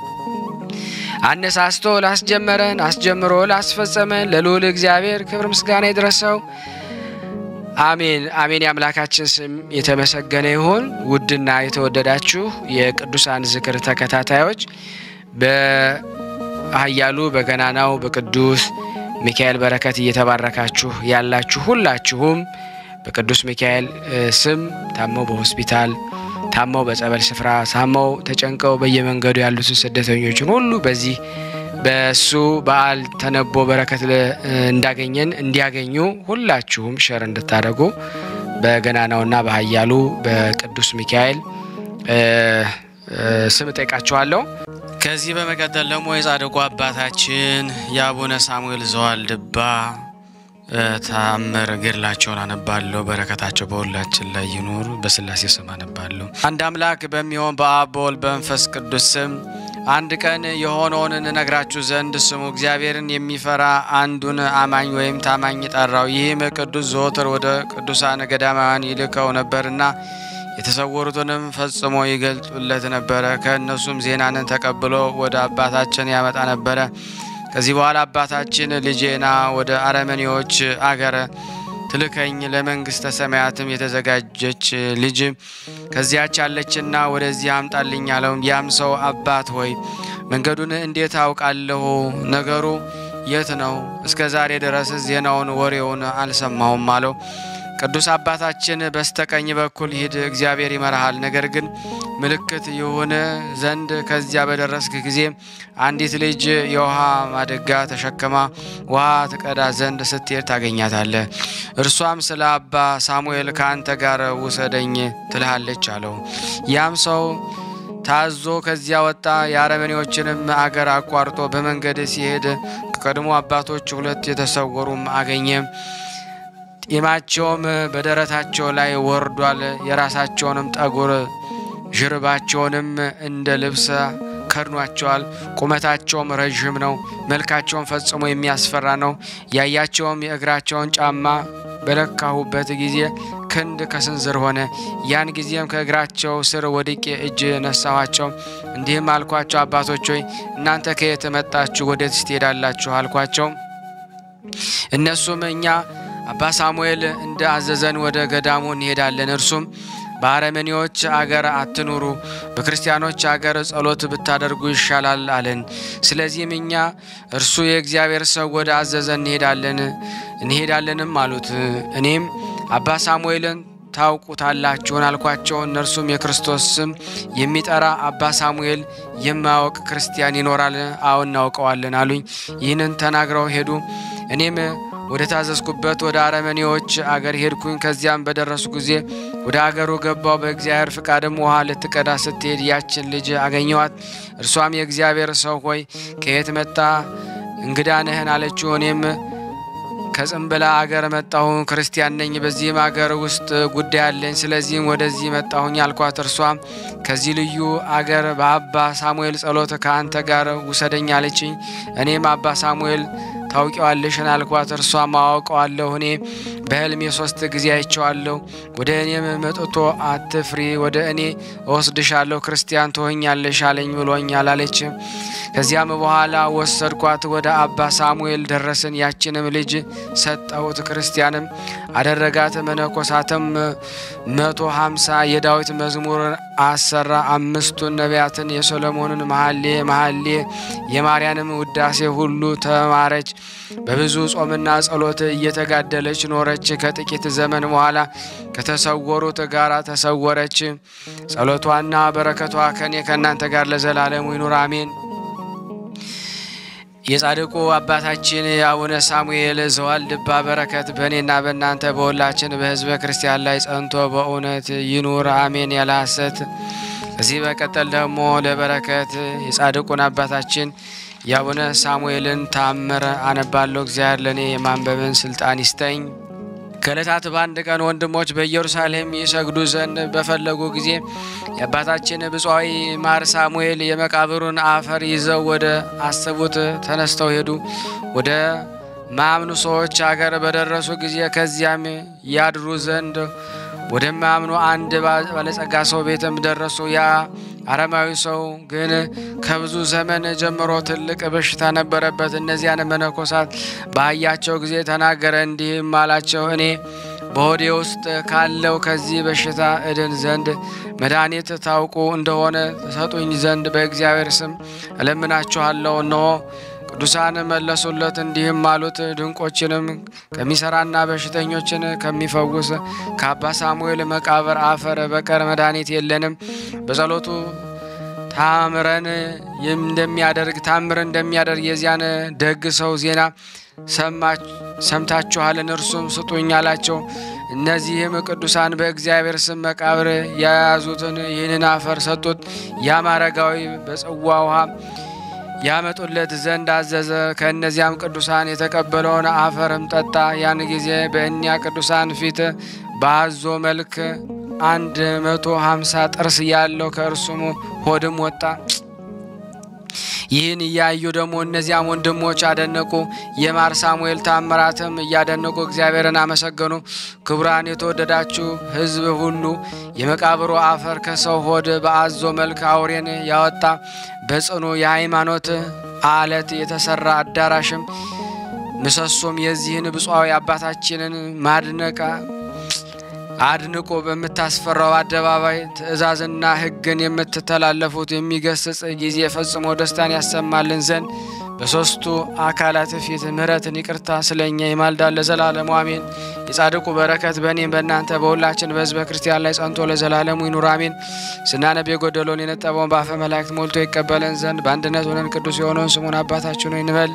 አነሳስቶ ላስጀመረን አስጀምሮ ላስፈጸመን ለልዑል እግዚአብሔር ክብር ምስጋና ይድረሰው። አሜን አሜን። የአምላካችን ስም የተመሰገነ ይሁን። ውድና የተወደዳችሁ የቅዱሳን ዝክር ተከታታዮች በኃያሉ በገናናው በቅዱስ ሚካኤል በረከት እየተባረካችሁ ያላችሁ ሁላችሁም በቅዱስ ሚካኤል ስም ታመው በሆስፒታል ታመው በጸበል ስፍራ ታመው ተጨንቀው በየመንገዱ ያሉትን ስደተኞችን ሁሉ በዚህ በሱ በዓል ተነቦ በረከት እንዳገኘን እንዲያገኙ ሁላችሁም ሸር እንድታደርጉ በገናናውና በኃያሉ በቅዱስ ሚካኤል ስም ጠይቃችኋለሁ። ከዚህ በመቀጠል ደግሞ የጻድቁ አባታችን የአቡነ ሳሙኤል ዘዋልድባ ታምር ገድላቸውን አነባለሁ። በረከታቸው በሁላችን ላይ ይኑር። በስላሴ ስም አነባለሁ። አንድ አምላክ በሚሆን በአብ በወልድ በመንፈስ ቅዱስ ስም አንድ ቀን የሆነውን እንነግራችሁ ዘንድ ስሙ እግዚአብሔርን የሚፈራ አንዱን አማኝ ወይም ታማኝ ጠራው። ይህም ቅዱስ ዘወትር ወደ ቅዱሳን ገዳማውያን ይልከው ነበርና የተሰወሩትንም ፈጽሞ ይገልጡለት ነበረ። ከእነሱም ዜናንን ተቀብሎ ወደ አባታችን ያመጣ ነበረ። ከዚህ በኋላ አባታችን ልጄና ወደ አረመኔዎች አገር ትልከኝ ለመንግስተ ሰማያትም የተዘጋጀች ልጅ ከዚያች አለችና ወደዚህ አምጣልኝ አለው። ያም ሰው አባት ሆይ መንገዱን እንዴት አውቃለሁ? ነገሩ የት ነው? እስከ ዛሬ ድረስ ዜናውን ወሬውን አልሰማሁም አለው። ቅዱስ አባታችን በስተቀኝ በኩል ሂድ፣ እግዚአብሔር ይመራሃል። ነገር ግን ምልክት ይሁን ዘንድ ከዚያ በደረስክ ጊዜ አንዲት ልጅ የውሃ ማደጋ ተሸክማ ውሃ ትቀዳ ዘንድ ስትሄድ ታገኛታለህ። እርሷም ስለ አባ ሳሙኤል ከአንተ ጋር ውሰደኝ ትልሃለች አለው። ያም ሰው ታዞ ከዚያ ወጣ። የአረመኔዎችንም አገር አቋርጦ በመንገድ ሲሄድ ከቀድሞ አባቶች ሁለት የተሰወሩም አገኘ። ጢማቸውም በደረታቸው ላይ ወርዷል። የራሳቸውንም ጠጉር ዥርባቸውንም እንደ ልብስ ከድኗቸዋል። ቁመታቸውም ረዥም ነው። መልካቸውም ፈጽሞ የሚያስፈራ ነው። ያያቸውም የእግራቸውን ጫማ በለካሁበት ጊዜ ክንድ ከስንዝር ሆነ። ያን ጊዜም ከእግራቸው ስር ወድቄ እጅ ነሳኋቸው። እንዲህም አልኳቸው፣ አባቶች ሆይ እናንተ ከየት መጣችሁ? ወዴትስ ትሄዳላችሁ? አልኳቸው። እነሱም እኛ አባ ሳሙኤል እንደ አዘዘን ወደ ገዳሙ እንሄዳለን። እርሱም በአረመኔዎች አገር አትኑሩ፣ በክርስቲያኖች አገር ጸሎት ብታደርጉ ይሻላል አለን። ስለዚህም እኛ እርሱ የእግዚአብሔር ሰው ወደ አዘዘ እንሄዳለን እንሄዳለንም አሉት። እኔም አባ ሳሙኤልን ታውቁታላችሁን አልኳቸው። እነርሱም የክርስቶስ ስም የሚጠራ አባ ሳሙኤል የማያውቅ ክርስቲያን ይኖራል? አዎ እናውቀዋለን አሉኝ። ይህንን ተናግረው ሄዱ። እኔም ወደ ታዘዝኩበት ወደ አረመኔዎች አገር ሄድኩኝ። ከዚያም በደረሱ ጊዜ ወደ አገሩ ገባው። በእግዚአብሔር ፍቃድም ውሃ ልትቀዳ ስትሄድ ያችን ልጅ አገኘዋት። እርሷም የእግዚአብሔር ሰው ሆይ ከየት መጣ? እንግዳ ነህን? አለችው። እኔም ከጽንብላ አገር መጣሁ፣ ክርስቲያን ነኝ። በዚህም አገር ውስጥ ጉዳይ አለኝ፣ ስለዚህም ወደዚህ መጣሁኝ አልኳት። እርሷም ከዚህ ልዩ አገር በአባ ሳሙኤል ጸሎት ከአንተ ጋር ውሰደኝ አለችኝ። እኔም አባ ሳሙኤል ታውቂዋለሽን አልኳት። እርሷም አውቀዋለሁ፣ እኔ በሕልሜ ሶስት ጊዜ አይቼዋለሁ። ወደ እኔም መጥቶ አትፍሪ፣ ወደ እኔ እወስድሻለሁ፣ ክርስቲያን ትሆኛለሽ አለኝ ብሎኛል አለች። ከዚያም በኋላ ወሰድኳት፣ ወደ አባ ሳሙኤል ደረስን። ያችንም ልጅ ሰጠሁት፣ ክርስቲያንም አደረጋት። መነኮሳትም መቶ ሀምሳ የዳዊት መዝሙር አሰራ። አምስቱን ነቢያትን የሶሎሞንን መሐሌ መሐሌ የማርያንም ውዳሴ ሁሉ ተማረች። በብዙ ጾምና ጸሎት እየተጋደለች ኖረች። ከጥቂት ዘመን በኋላ ከተሰወሩት ጋር ተሰወረች። ጸሎቷና በረከቷ ከኔ ከእናንተ ጋር ለዘላለሙ ይኑር አሜን። የጻድቁ አባታችን የአቡነ ሳሙኤል ዘዋልድባ በረከት በእኔና በእናንተ በሁላችን በሕዝበ ክርስቲያን ላይ ጸንቶ በእውነት ይኑር አሜን ያለ ሐሰት። ከዚህ በቀጠል ደግሞ ለበረከት የጻድቁን አባታችን የአቡነ ሳሙኤልን ታምር አነባለሁ። እግዚአብሔር ለእኔ የማንበብን ስልጣን ይስጠኝ። ከዕለታት በአንድ ቀን ወንድሞች በኢየሩሳሌም ይሰግዱ ዘንድ በፈለጉ ጊዜ የአባታችን ብፁዓዊ ማር ሳሙኤል የመቃብሩን አፈር ይዘው ወደ አሰቡት ተነስተው ሄዱ። ወደ ማያምኑ ሰዎች አገር በደረሱ ጊዜ ከዚያም ያድሩ ዘንድ ወደማያምኑ አንድ ባለጸጋ ሰው ቤትም ደረሱ። ያ አረማዊ ሰው ግን ከብዙ ዘመን ጀምሮ ትልቅ በሽታ ነበረበት። እነዚያን መነኮሳት ባያቸው ጊዜ ተናገረ፣ እንዲህም አላቸው እኔ በሆዴ ውስጥ ካለው ከዚህ በሽታ እድን ዘንድ መድኃኒት ታውቁ እንደሆነ ተሰጡኝ ዘንድ በእግዚአብሔር ስም እለምናችኋለሁ። እነሆ ቅዱሳን መለሱለት እንዲህም አሉት፣ ድንቆችንም ከሚሰራና በሽተኞችን ከሚፈውስ ከአባ ሳሙኤል መቃብር አፈር በቀር መድኃኒት የለንም። በጸሎቱ ታምረን እንደሚያደርግ ታምር እንደሚያደርግ የዚያን ደግ ሰው ዜና ሰምታችኋልን? እርሱም ስጡኝ አላቸው። እነዚህም ቅዱሳን በእግዚአብሔር ስም መቃብር የያዙትን ይህንን አፈር ሰጡት። ያም አረጋዊ በጽዋ ውሃ ያመጡለት ዘንድ አዘዘ። ከእነዚያም ቅዱሳን የተቀበለውን አፈርም ጠጣ። ያን ጊዜ በእኒያ ቅዱሳን ፊት በአዞ መልክ አንድ መቶ ሀምሳ ጥርስ ያለው ከእርሱም ሆድም ወጣ። ይህን እያዩ ደግሞ እነዚያም ወንድሞች አደነቁ። የማር ሳሙኤል ታምራትም እያደነቁ እግዚአብሔርን አመሰገኑ። ክቡራን የተወደዳችሁ ሕዝብ ሁሉ የመቃብሩ አፈር ከሰው ሆድ በአዞ መልክ አውሬን ያወጣ በጽኑ የሃይማኖት አለት የተሰራ አዳራሽም ምሰሶም የዚህን ብፁዓዊ አባታችንን ማድነቃ አድንቆ በምታስፈራው አደባባይ ትእዛዝና ሕግን የምትተላለፉት የሚገስጽ ጊዜ ፈጽሞ ደስታን ያሰማልን ዘንድ በሦስቱ አካላት ፊት ምሕረትን ይቅርታ ስለ እኛ ይማልዳል ለዘላለሙ አሜን። የጻድቁ በረከት በእኔም በእናንተ በሁላችን በሕዝበ ክርስቲያን ላይ ጸንቶ ለዘላለሙ ይኑር አሜን። ስናነብ የጎደለውን የነጠበውን በአፈ መላእክት ሞልቶ ይቀበለን ዘንድ በአንድነት ሆነን ቅዱስ የሆነውን ስሙን አባታችን ሆይ እንበል።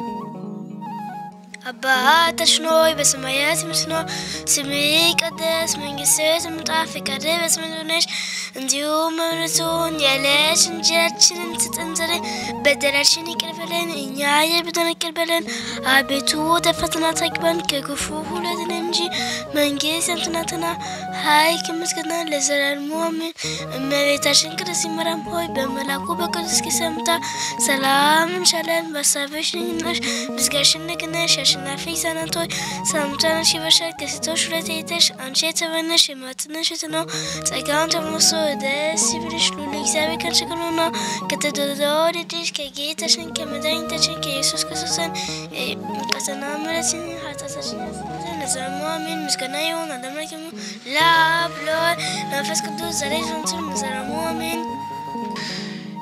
አባታችን ሆይ በሰማያት የምትኖር ስምህ ይቀደስ፣ መንግስትህ ትምጣ፣ ፈቃድህ በሰማይ እንደሆነች እንዲሁም በምድር የዕለት እንጀራችንን ስጠን ዛሬ፣ በደላችንን ይቅር በለን እኛ የበደሉንን ይቅር በለን፣ አቤቱ ወደ ፈተና አታግባን ከክፉ ሁሉ አድነን እንጂ መንግስት ያንተ ናትና፣ ኃይል ከምስጋና ለዘላለሙ አሜን። እመቤታችን ቅድስት ማርያም ሆይ በመልአኩ በቅዱስ ጊዜ ሰምታ ሰላም እንሻለን፣ በሀሳብሽ ድንግል ነሽ፣ በሥጋሽም ድንግል ነሽ አሸናፊ ሕፃናት ሆይ ሰላምታነሽ ይበሻል። ከሴቶች ሁሉ ተለይተሽ አንቺ የተባረክሽ የማኅፀንሽ ፍሬ ነው። ጸጋን ተሞልተሽ ደስ ይበልሽ፣ ልዑል እግዚአብሔር ከአንቺ ጋር ነውና ከተወደደው ልጅሽ ከጌታችን ከመድኃኒታችን ከኢየሱስ ክርስቶስ ዘንድ ይቅርታና ምሕረትን ኃጢአታችንን ያስተሰርይ ዘንድ ለዘላለሙ አሜን። ምስጋና ይሁን ለአምላካችን ለአብ ለወልድ ለመንፈስ ቅዱስ ዛሬ ዘወትርም ለዘላለሙ አሜን።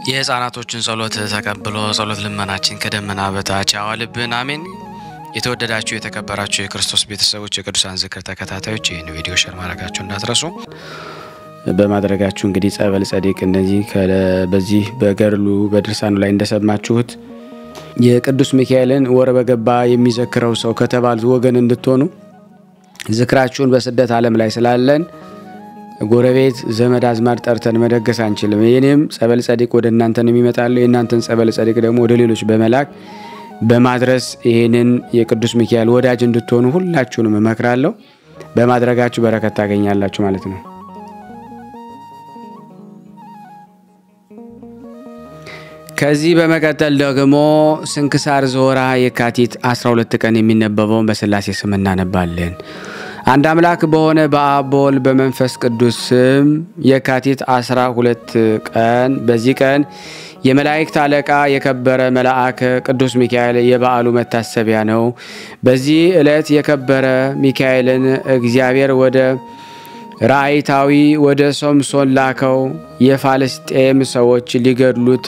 የህፃናቶችን ጸሎት ተቀብሎ ጸሎት ልመናችን ከደመና በታች ያዋልብን፣ አሜን። የተወደዳችሁ የተከበራችሁ የክርስቶስ ቤተሰቦች የቅዱሳን ዝክር ተከታታዮች ይህን ቪዲዮ ሸር ማድረጋችሁ እንዳትረሱ። በማድረጋችሁ እንግዲህ ጸበል ጸዲቅ እነዚህ በዚህ በገድሉ በድርሳኑ ላይ እንደሰማችሁት የቅዱስ ሚካኤልን ወር በገባ የሚዘክረው ሰው ከተባሉት ወገን እንድትሆኑ ዝክራችሁን በስደት ዓለም ላይ ስላለን ጎረቤት ዘመድ አዝማድ ጠርተን መደገስ አንችልም። የኔም ጸበል ጸዲቅ ወደ እናንተን የሚመጣለው የእናንተን ጸበል ጸዲቅ ደግሞ ወደ ሌሎች በመላክ በማድረስ ይህንን የቅዱስ ሚካኤል ወዳጅ እንድትሆኑ ሁላችሁንም እመክራለሁ። በማድረጋችሁ በረከት ታገኛላችሁ ማለት ነው። ከዚህ በመቀጠል ደግሞ ስንክሳር ዘወርኀ የካቲት 12 ቀን የሚነበበውን በስላሴ ስም እናነባለን። አንድ አምላክ በሆነ በአብ በወልድ በመንፈስ ቅዱስ ስም የካቲት 12 ቀን በዚህ ቀን የመላእክት አለቃ የከበረ መልአክ ቅዱስ ሚካኤል የበዓሉ መታሰቢያ ነው። በዚህ ዕለት የከበረ ሚካኤልን እግዚአብሔር ወደ ራእይታዊ ወደ ሶምሶን ላከው። የፋልስጤም ሰዎች ሊገድሉት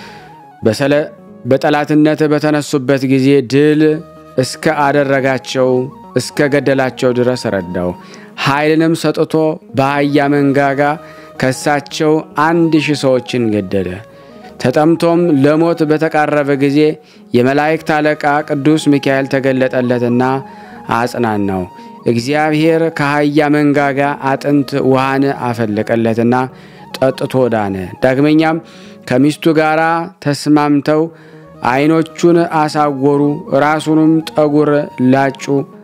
በጠላትነት በተነሱበት ጊዜ ድል እስከ አደረጋቸው እስከ ገደላቸው ድረስ ረዳው። ኃይልንም ሰጥቶ በአህያ መንጋጋ ከሳቸው አንድ ሺህ ሰዎችን ገደለ። ተጠምቶም ለሞት በተቃረበ ጊዜ የመላእክት አለቃ ቅዱስ ሚካኤል ተገለጠለትና አጽናናው። እግዚአብሔር ከአህያ መንጋጋ አጥንት ውሃን አፈለቀለትና ጠጥቶ ዳነ። ዳግመኛም ከሚስቱ ጋር ተስማምተው ዓይኖቹን አሳወሩ፣ ራሱንም ጠጉር ላጩ፣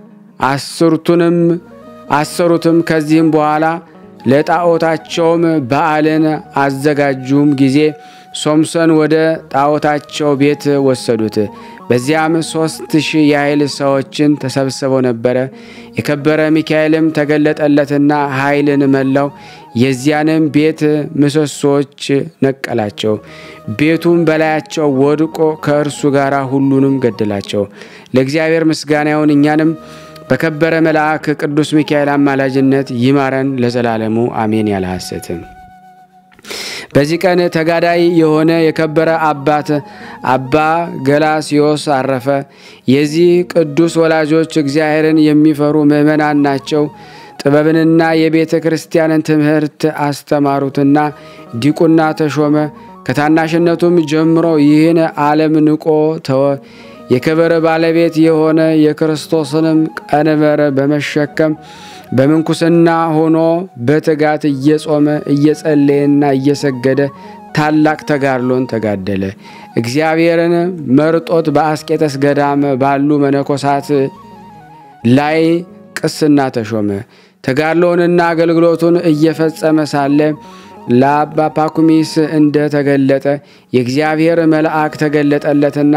አስርቱንም አሰሩትም። ከዚህም በኋላ ለጣዖታቸውም በዓልን አዘጋጁም ጊዜ ሶምሶን ወደ ጣዖታቸው ቤት ወሰዱት። በዚያም ሦስት ሺህ ያህል ሰዎችን ተሰብስበው ነበረ። የከበረ ሚካኤልም ተገለጠለትና ኃይልን መላው። የዚያንም ቤት ምሰሶዎች ነቀላቸው። ቤቱም በላያቸው ወድቆ ከእርሱ ጋር ሁሉንም ገደላቸው። ለእግዚአብሔር ምስጋና ይሁን። እኛንም በከበረ መልአክ ቅዱስ ሚካኤል አማላጅነት ይማረን ለዘላለሙ አሜን። ያለ ሐሰትም በዚህ ቀን ተጋዳይ የሆነ የከበረ አባት አባ ገላስዮስ አረፈ። የዚህ ቅዱስ ወላጆች እግዚአብሔርን የሚፈሩ ምዕመናን ናቸው። ጥበብንና የቤተ ክርስቲያንን ትምህርት አስተማሩትና ዲቁና ተሾመ። ከታናሽነቱም ጀምሮ ይህን ዓለም ንቆ ተወ። የክብር ባለቤት የሆነ የክርስቶስንም ቀንበር በመሸከም በምንኩስና ሆኖ በትጋት እየጾመ እየጸለየና እየሰገደ ታላቅ ተጋድሎን ተጋደለ። እግዚአብሔርን መርጦት በአስቄጠስ ገዳም ባሉ መነኮሳት ላይ ቅስና ተሾመ። ተጋድሎውንና አገልግሎቱን እየፈጸመ ሳለ ለአባ ፓኩሚስ እንደ ተገለጠ የእግዚአብሔር መልአክ ተገለጠለትና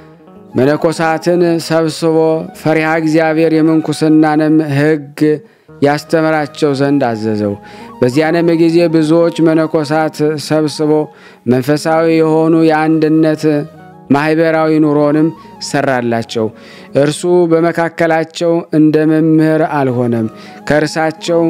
መነኮሳትን ሰብስቦ ፈሪሃ እግዚአብሔር የምንኩስናንም ሕግ ያስተምራቸው ዘንድ አዘዘው። በዚያንም ጊዜ ብዙዎች መነኮሳት ሰብስቦ መንፈሳዊ የሆኑ የአንድነት ማኅበራዊ ኑሮንም ሰራላቸው። እርሱ በመካከላቸው እንደ መምህር አልሆነም፣ ከእርሳቸው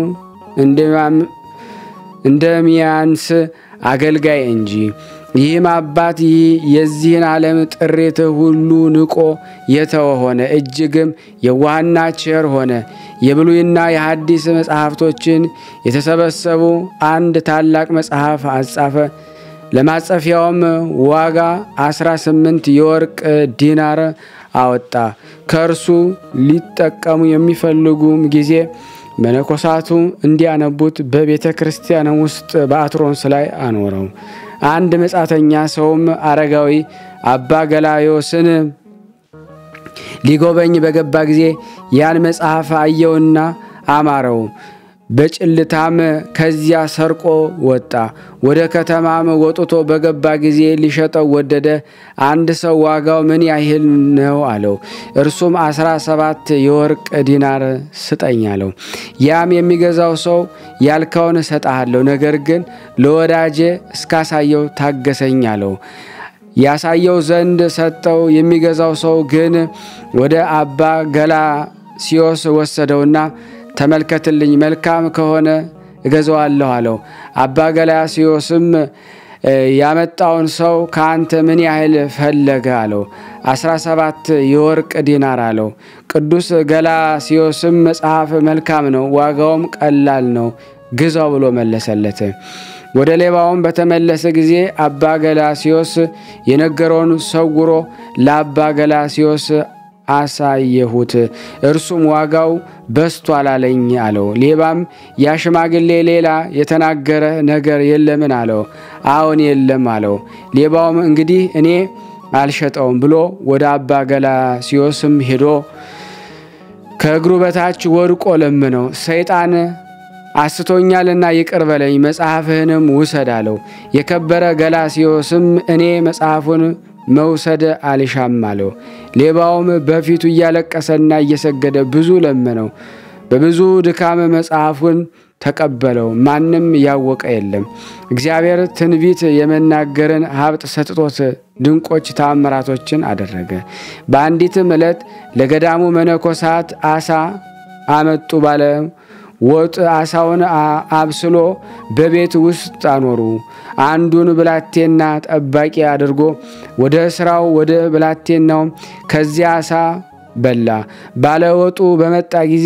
እንደሚያንስ አገልጋይ እንጂ። ይህም አባት ይህ የዚህን ዓለም ጥሪት ሁሉ ንቆ የተወ ሆነ። እጅግም የዋህና ቸር ሆነ። የብሉይና የሐዲስ መጽሐፍቶችን የተሰበሰቡ አንድ ታላቅ መጽሐፍ አጻፈ። ለማጸፊያውም ዋጋ 18 የወርቅ ዲናር አወጣ። ከእርሱ ሊጠቀሙ የሚፈልጉም ጊዜ መነኮሳቱ እንዲያነቡት በቤተ ክርስቲያን ውስጥ በአትሮንስ ላይ አኖረው። አንድ መጻተኛ ሰውም አረጋዊ አባ ገላዮስን ሊጎበኝ በገባ ጊዜ ያን መጽሐፍ አየውና አማረው። በጭልታም ከዚያ ሰርቆ ወጣ። ወደ ከተማም ወጥቶ በገባ ጊዜ ሊሸጠው ወደደ። አንድ ሰው ዋጋው ምን ያህል ነው አለው። እርሱም አስራ ሰባት የወርቅ ዲናር ስጠኝ አለው። ያም የሚገዛው ሰው ያልከውን እሰጥሃለሁ፣ ነገር ግን ለወዳጄ እስካሳየው ታገሰኝ አለው። ያሳየው ዘንድ ሰጠው። የሚገዛው ሰው ግን ወደ አባ ገላስዮስ ወሰደውና ተመልከትልኝ፣ መልካም ከሆነ እገዛዋለሁ አለው። አባ ገላስዮስም ያመጣውን ሰው ከአንተ ምን ያህል ፈለገ አለው። አስራ ሰባት የወርቅ ዲናር አለው። ቅዱስ ገላስዮስም መጽሐፍ መልካም ነው፣ ዋጋውም ቀላል ነው፣ ግዛው ብሎ መለሰለት። ወደ ሌባውም በተመለሰ ጊዜ አባ ገላስዮስ የነገረውን ሰውሮ ለአባ ገላስዮስ አሳየሁት። እርሱም ዋጋው በስቷል አለኝ አለው። ሌባም ያ ሽማግሌ ሌላ የተናገረ ነገር የለምን አለው። አዎን የለም አለው። ሌባውም እንግዲህ እኔ አልሸጠውም ብሎ ወደ አባ ገላስዮስም ሄዶ ከእግሩ በታች ወድቆ ለምነው ሰይጣን አስቶኛልና ይቅር በለኝ መጽሐፍህንም ውሰድ አለው። የከበረ ገላስዮስም እኔ መጽሐፉን መውሰድ አልሻም አለው። ሌባውም በፊቱ እያለቀሰና እየሰገደ ብዙ ለመነው። በብዙ ድካም መጽሐፉን ተቀበለው። ማንም ያወቀ የለም። እግዚአብሔር ትንቢት የመናገርን ሀብት ሰጥቶት ድንቆች ታምራቶችን አደረገ። በአንዲትም ዕለት ለገዳሙ መነኮሳት አሳ አመጡ ባለ ወጥ አሳውን አብስሎ በቤት ውስጥ አኖሩ። አንዱን ብላቴና ጠባቂ አድርጎ ወደ ስራው ወደ ብላቴናው ከዚያ አሳ በላ። ባለወጡ በመጣ ጊዜ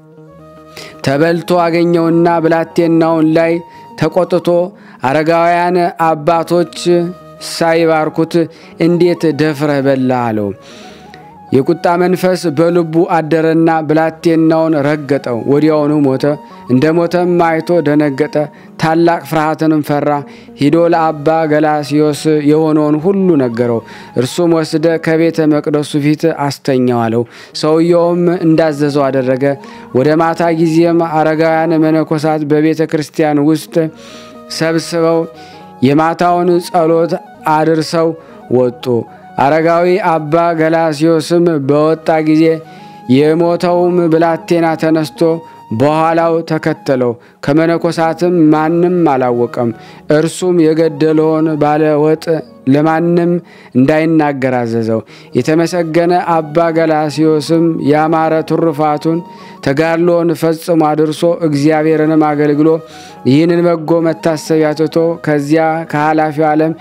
ተበልቶ አገኘውና ብላቴናውን ላይ ተቆጥቶ አረጋውያን አባቶች ሳይባርኩት እንዴት ደፍረህ በላ አለው። የቁጣ መንፈስ በልቡ አደረና ብላቴናውን ረገጠው። ወዲያውኑ ሞተ። እንደ ሞተም አይቶ ደነገጠ፣ ታላቅ ፍርሃትንም ፈራ። ሂዶ ለአባ ገላስዮስ የሆነውን ሁሉ ነገረው። እርሱም ወስደ ከቤተ መቅደሱ ፊት አስተኛው አለው። ሰውየውም እንዳዘዘው አደረገ። ወደ ማታ ጊዜም አረጋውያን መነኮሳት በቤተ ክርስቲያን ውስጥ ሰብስበው የማታውን ጸሎት አድርሰው ወጡ። አረጋዊ አባ ገላስዮስም በወጣ ጊዜ የሞተውም ብላቴና ተነስቶ በኋላው ተከተለው። ከመነኮሳትም ማንም አላወቀም። እርሱም የገደለውን ባለወጥ ለማንም እንዳይናገር አዘዘው። የተመሰገነ አባ ገላስዮስም ያማረ ትሩፋቱን ተጋድሎን ፈጽሞ አድርሶ እግዚአብሔርንም አገልግሎ ይህንን በጎ መታሰቢያ ትቶ ከዚያ ከኃላፊው ዓለም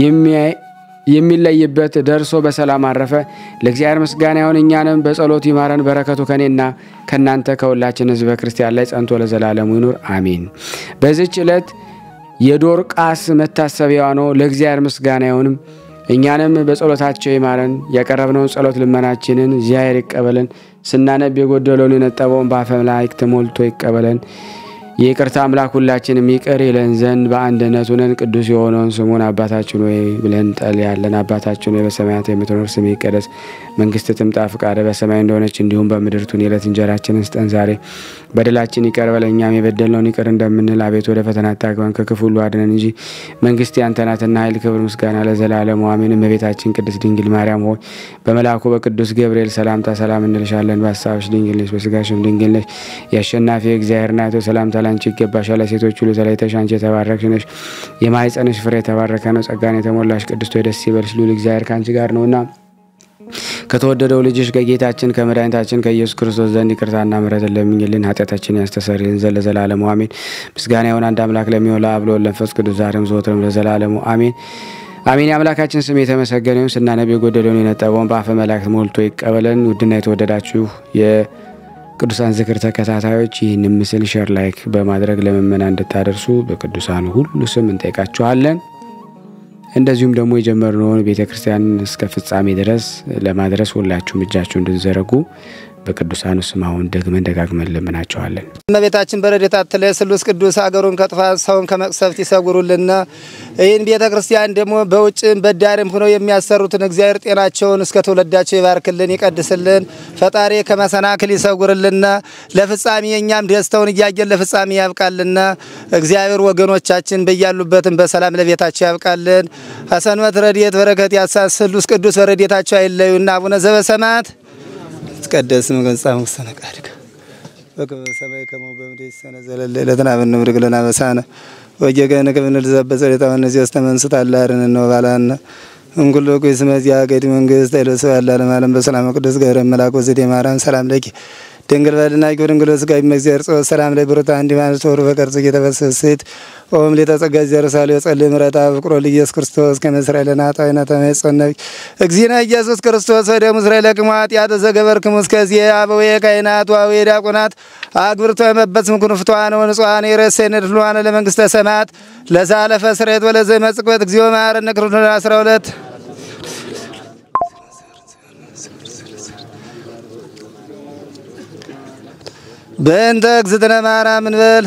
የሚለይበት ደርሶ በሰላም አረፈ። ለእግዚአብሔር ምስጋና ይሁን፣ እኛንም በጸሎቱ ይማረን። በረከቱ ከኔና ከእናንተ ከሁላችን ሕዝበ ክርስቲያን ላይ ጸንቶ ለዘላለሙ ይኑር አሜን። በዚች ዕለት የዶርቃስ መታሰቢያዋ ነው። ለእግዚአብሔር ምስጋና ይሁንም፣ እኛንም በጸሎታቸው ይማረን። ያቀረብነውን ጸሎት ልመናችንን እግዚአብሔር ይቀበለን። ስናነብ የጎደለውን የነጠበውን በአፈ መላእክት ሞልቶ ይቀበለን። የይቅርታ አምላክ ሁላችንም ይቅር ይለን ዘንድ በአንድነት ሆነን ቅዱስ የሆነውን ስሙን አባታችን ወይ ብለን እንጠልያለን። አባታችን ወይ በሰማያት የምትኖር ስምህ ይቀደስ፣ መንግስትህ ትምጣ፣ ፈቃድህ በሰማይ እንደሆነች እንዲሁም በምድር ትሁን። የዕለት እንጀራችንን ስጠን ዛሬ፣ በደላችን ይቅር በለን እኛም የበደልነውን ይቅር እንደምንል፣ አቤቱ ወደ ፈተና አታግባን ከክፉ ሁሉ አድነን እንጂ መንግስት ያንተ ናትና ኃይል፣ ክብር፣ ምስጋና ለዘላለሙ አሜን። እመቤታችን ቅድስት ድንግል ማርያም ሆይ በመልአኩ በቅዱስ ገብርኤል ሰላምታ ሰላም እንልሻለን። በሀሳብሽ ድንግል ነሽ፣ በስጋሽም ድንግል ነሽ። የአሸናፊ እግዚአብሔር ናቶ ሰላምታ ላንቺ ይገባሻል። ሴቶች ሁሉ ተለይተሽ አንቺ የተባረክሽ ነሽ፣ የማኅፀንሽ ፍሬ የተባረከ ነው። ጸጋን የተሞላሽ ቅድስት ሆይ ደስ ይበልሽ፣ ልዑል እግዚአብሔር ከአንቺ ጋር ነውና ከተወደደው ልጅሽ ከጌታችን ከመድኃኒታችን ከኢየሱስ ክርስቶስ ዘንድ ይቅርታና ምሕረትን ለምኝልን ኃጢአታችን ያስተሰርይልን ዘንድ ለዘላለሙ አሜን። ምስጋና ይሁን አንድ አምላክ ለሚሆን ለአብ ለወልድ ለመንፈስ ቅዱስ ዛሬም ዘወትርም ለዘላለሙ አሜን አሜን። የአምላካችን ስም የተመሰገነ ይሁን። ስናነብ የጎደለውን የነጠበውን በአፈ መላእክት ሞልቶ ይቀበለን። ውድና የተወደዳችሁ ቅዱሳን ዝክር ተከታታዮች ይህን ምስል ሸር ላይክ በማድረግ ለምእመናን እንድታደርሱ በቅዱሳኑ ሁሉ ስም እንጠይቃችኋለን። እንደዚሁም ደግሞ የጀመርነውን ቤተ ክርስቲያን እስከ ፍጻሜ ድረስ ለማድረስ ሁላችሁም እጃችሁ እንድትዘረጉ በቅዱሳኑ ስም አሁን ደግመን ደጋግመን ለምናቸዋለን። እመቤታችን በረድኤታ አትለይ፣ ስሉስ ቅዱስ አገሩን ከጥፋት ሰውን ከመቅሰፍት ይሰውሩልና። ይህን ቤተ ክርስቲያን ደግሞ በውጭም በዳርም ሆነው የሚያሰሩትን እግዚአብሔር ጤናቸውን እስከ ትውልዳቸው ይባርክልን፣ ይቀድስልን። ፈጣሪ ከመሰናክል ይሰውርልና። ለፍጻሜ እኛም ደስተውን እያየን ለፍጻሜ ያብቃልና። እግዚአብሔር ወገኖቻችን በያሉበትም በሰላም ለቤታቸው ያብቃልን። ሐሰንበት ረድኤት በረከት ያሳስ ስሉስ ቅዱስ በረድኤታቸው አይለዩና። አቡነ ዘበሰማያት ይትቀደስ ስምከ ወይትጸድቅ ውስተ ነቃድከ በከመ በሰማይ ከማሁ በምድር ይሲሐየነ ዘለለ ዕለትነ ሀበነ ንኅድግ ለነ አበሳነ ወጌጋየነ ከመ ንርዛዕ በጸሎተ እምይእዜሰ ተመንሥእ ታላርነ ወባልሐነ እምኩሉ ኩይስ መዚያ ገዲ መንግስት ኃይለ ስብሐት ለዓለመ ዓለም በሰላም ቅዱስ ገብርኤል መልአክ ወዘዴ ማርያም ሰላም ለኪ ድንግል በልና ጊዮን ድንግል ስጋ ይመግዚር ጾ ሰላም ላይ ብሩታ እንዲ ማለት ወሩ በቀርጽ እየተበሰስት ኦም ሊተጸጋ ዘርሳሌ ጸልይ ምረታ ፍቅሮ ለኢየሱስ ክርስቶስ ከመስራኤል ለናጣይና ተመጸነብ እግዚእነ ኢየሱስ ክርስቶስ ወደ ምስራኤል ለቅማት ያተ ዘገበርክሙ እስከዚህ አበዌ ካህናት ዋዌ ዲያቆናት አግብርቶ የመበት ምኩን ፍቷን ወንጿን የረሰነ ድሏን ለመንግስተ ሰማያት ለዛለፈ ስሬት ወለዘ መጽቆት እግዚኦ መሐረነ ክርስቶስ 12 በእንተ እግዝእትነ ማርያም እንበል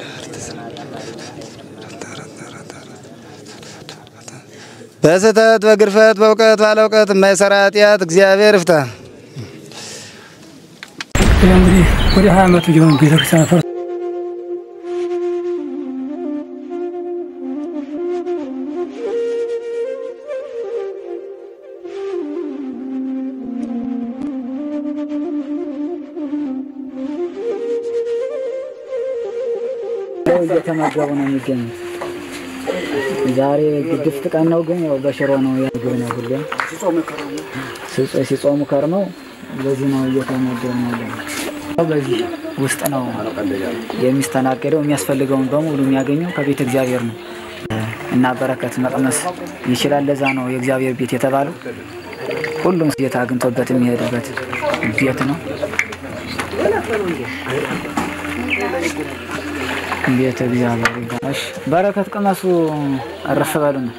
በስህተት በግርፈት በእውቀት ባለ እውቀት የማይሰራ ኃጢአት እግዚአብሔር ይፍታ። እንግዲህ ወደ ሀያ ዓመቱ ሊሆን ቤተክርስቲያን ፈርስ እየተመገቡ ነው የሚገኙት። ዛሬ ግድፍት ቀን ነው፣ ግን ያው በሽሮ ነው ያግብ ነው ሁሌም ሲጾ- ሲጾሙ ከርመው በዚህ ነው እየተመገቡ ያለ ነው። በዚህ ውስጥ ነው የሚስተናገደው። የሚያስፈልገውን በሙሉ የሚያገኘው ከቤተ እግዚአብሔር ነው እና በረከት መቅመስ ይችላል። ለዛ ነው የእግዚአብሔር ቤት የተባለው። ሁሉም ጌታ አግኝቶበት የሚሄድበት ቤት ነው። ቤተ እግዚአብሔር ይባላል። እሺ፣ በረከት ቅመሱ፣ እረፍ በሉ ነው።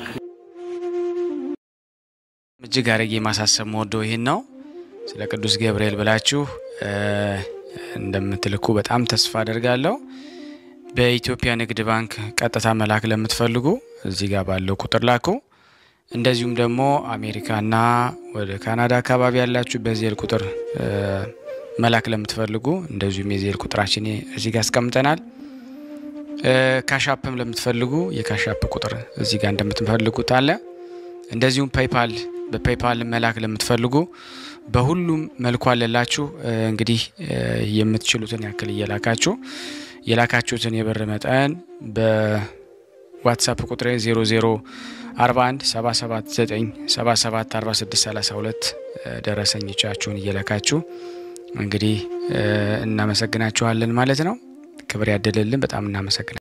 እጅግ አድርጌ ማሳሰብ መወደው ይህን ነው። ስለ ቅዱስ ገብርኤል ብላችሁ እ እንደምትልኩ በጣም ተስፋ አደርጋለሁ። በኢትዮጵያ ንግድ ባንክ ቀጥታ መላክ ለምትፈልጉ እዚህ ጋር ባለው ቁጥር ላኩ። እንደዚሁም ደግሞ አሜሪካና ወደ ካናዳ አካባቢ ያላችሁ በዜል ቁጥር እ መላክ ለምትፈልጉ እንደዚሁም የዜል ቁጥራችን እዚህ ጋር አስቀምጠናል። እ ካሻፕም ለምትፈልጉ የካሻፕ ቁጥር እዚህ ጋር እንደምትፈልጉት አለ። እንደዚሁም ፔይፓል በፔይፓል መላክ ለምትፈልጉ በሁሉም መልኩ አለላችሁ። እ እንግዲህ እ የምትችሉትን ያክል እየላካችሁ የላካችሁትን የብር መጠን በዋትሳፕ ቁጥሬ 0041 779 77 46 32 ደረሰኞቻችሁን እየላካችሁ እንግዲህ እ እናመሰግናችኋለን ማለት ነው። ክብር ያደለልን። በጣም እናመሰግናለን።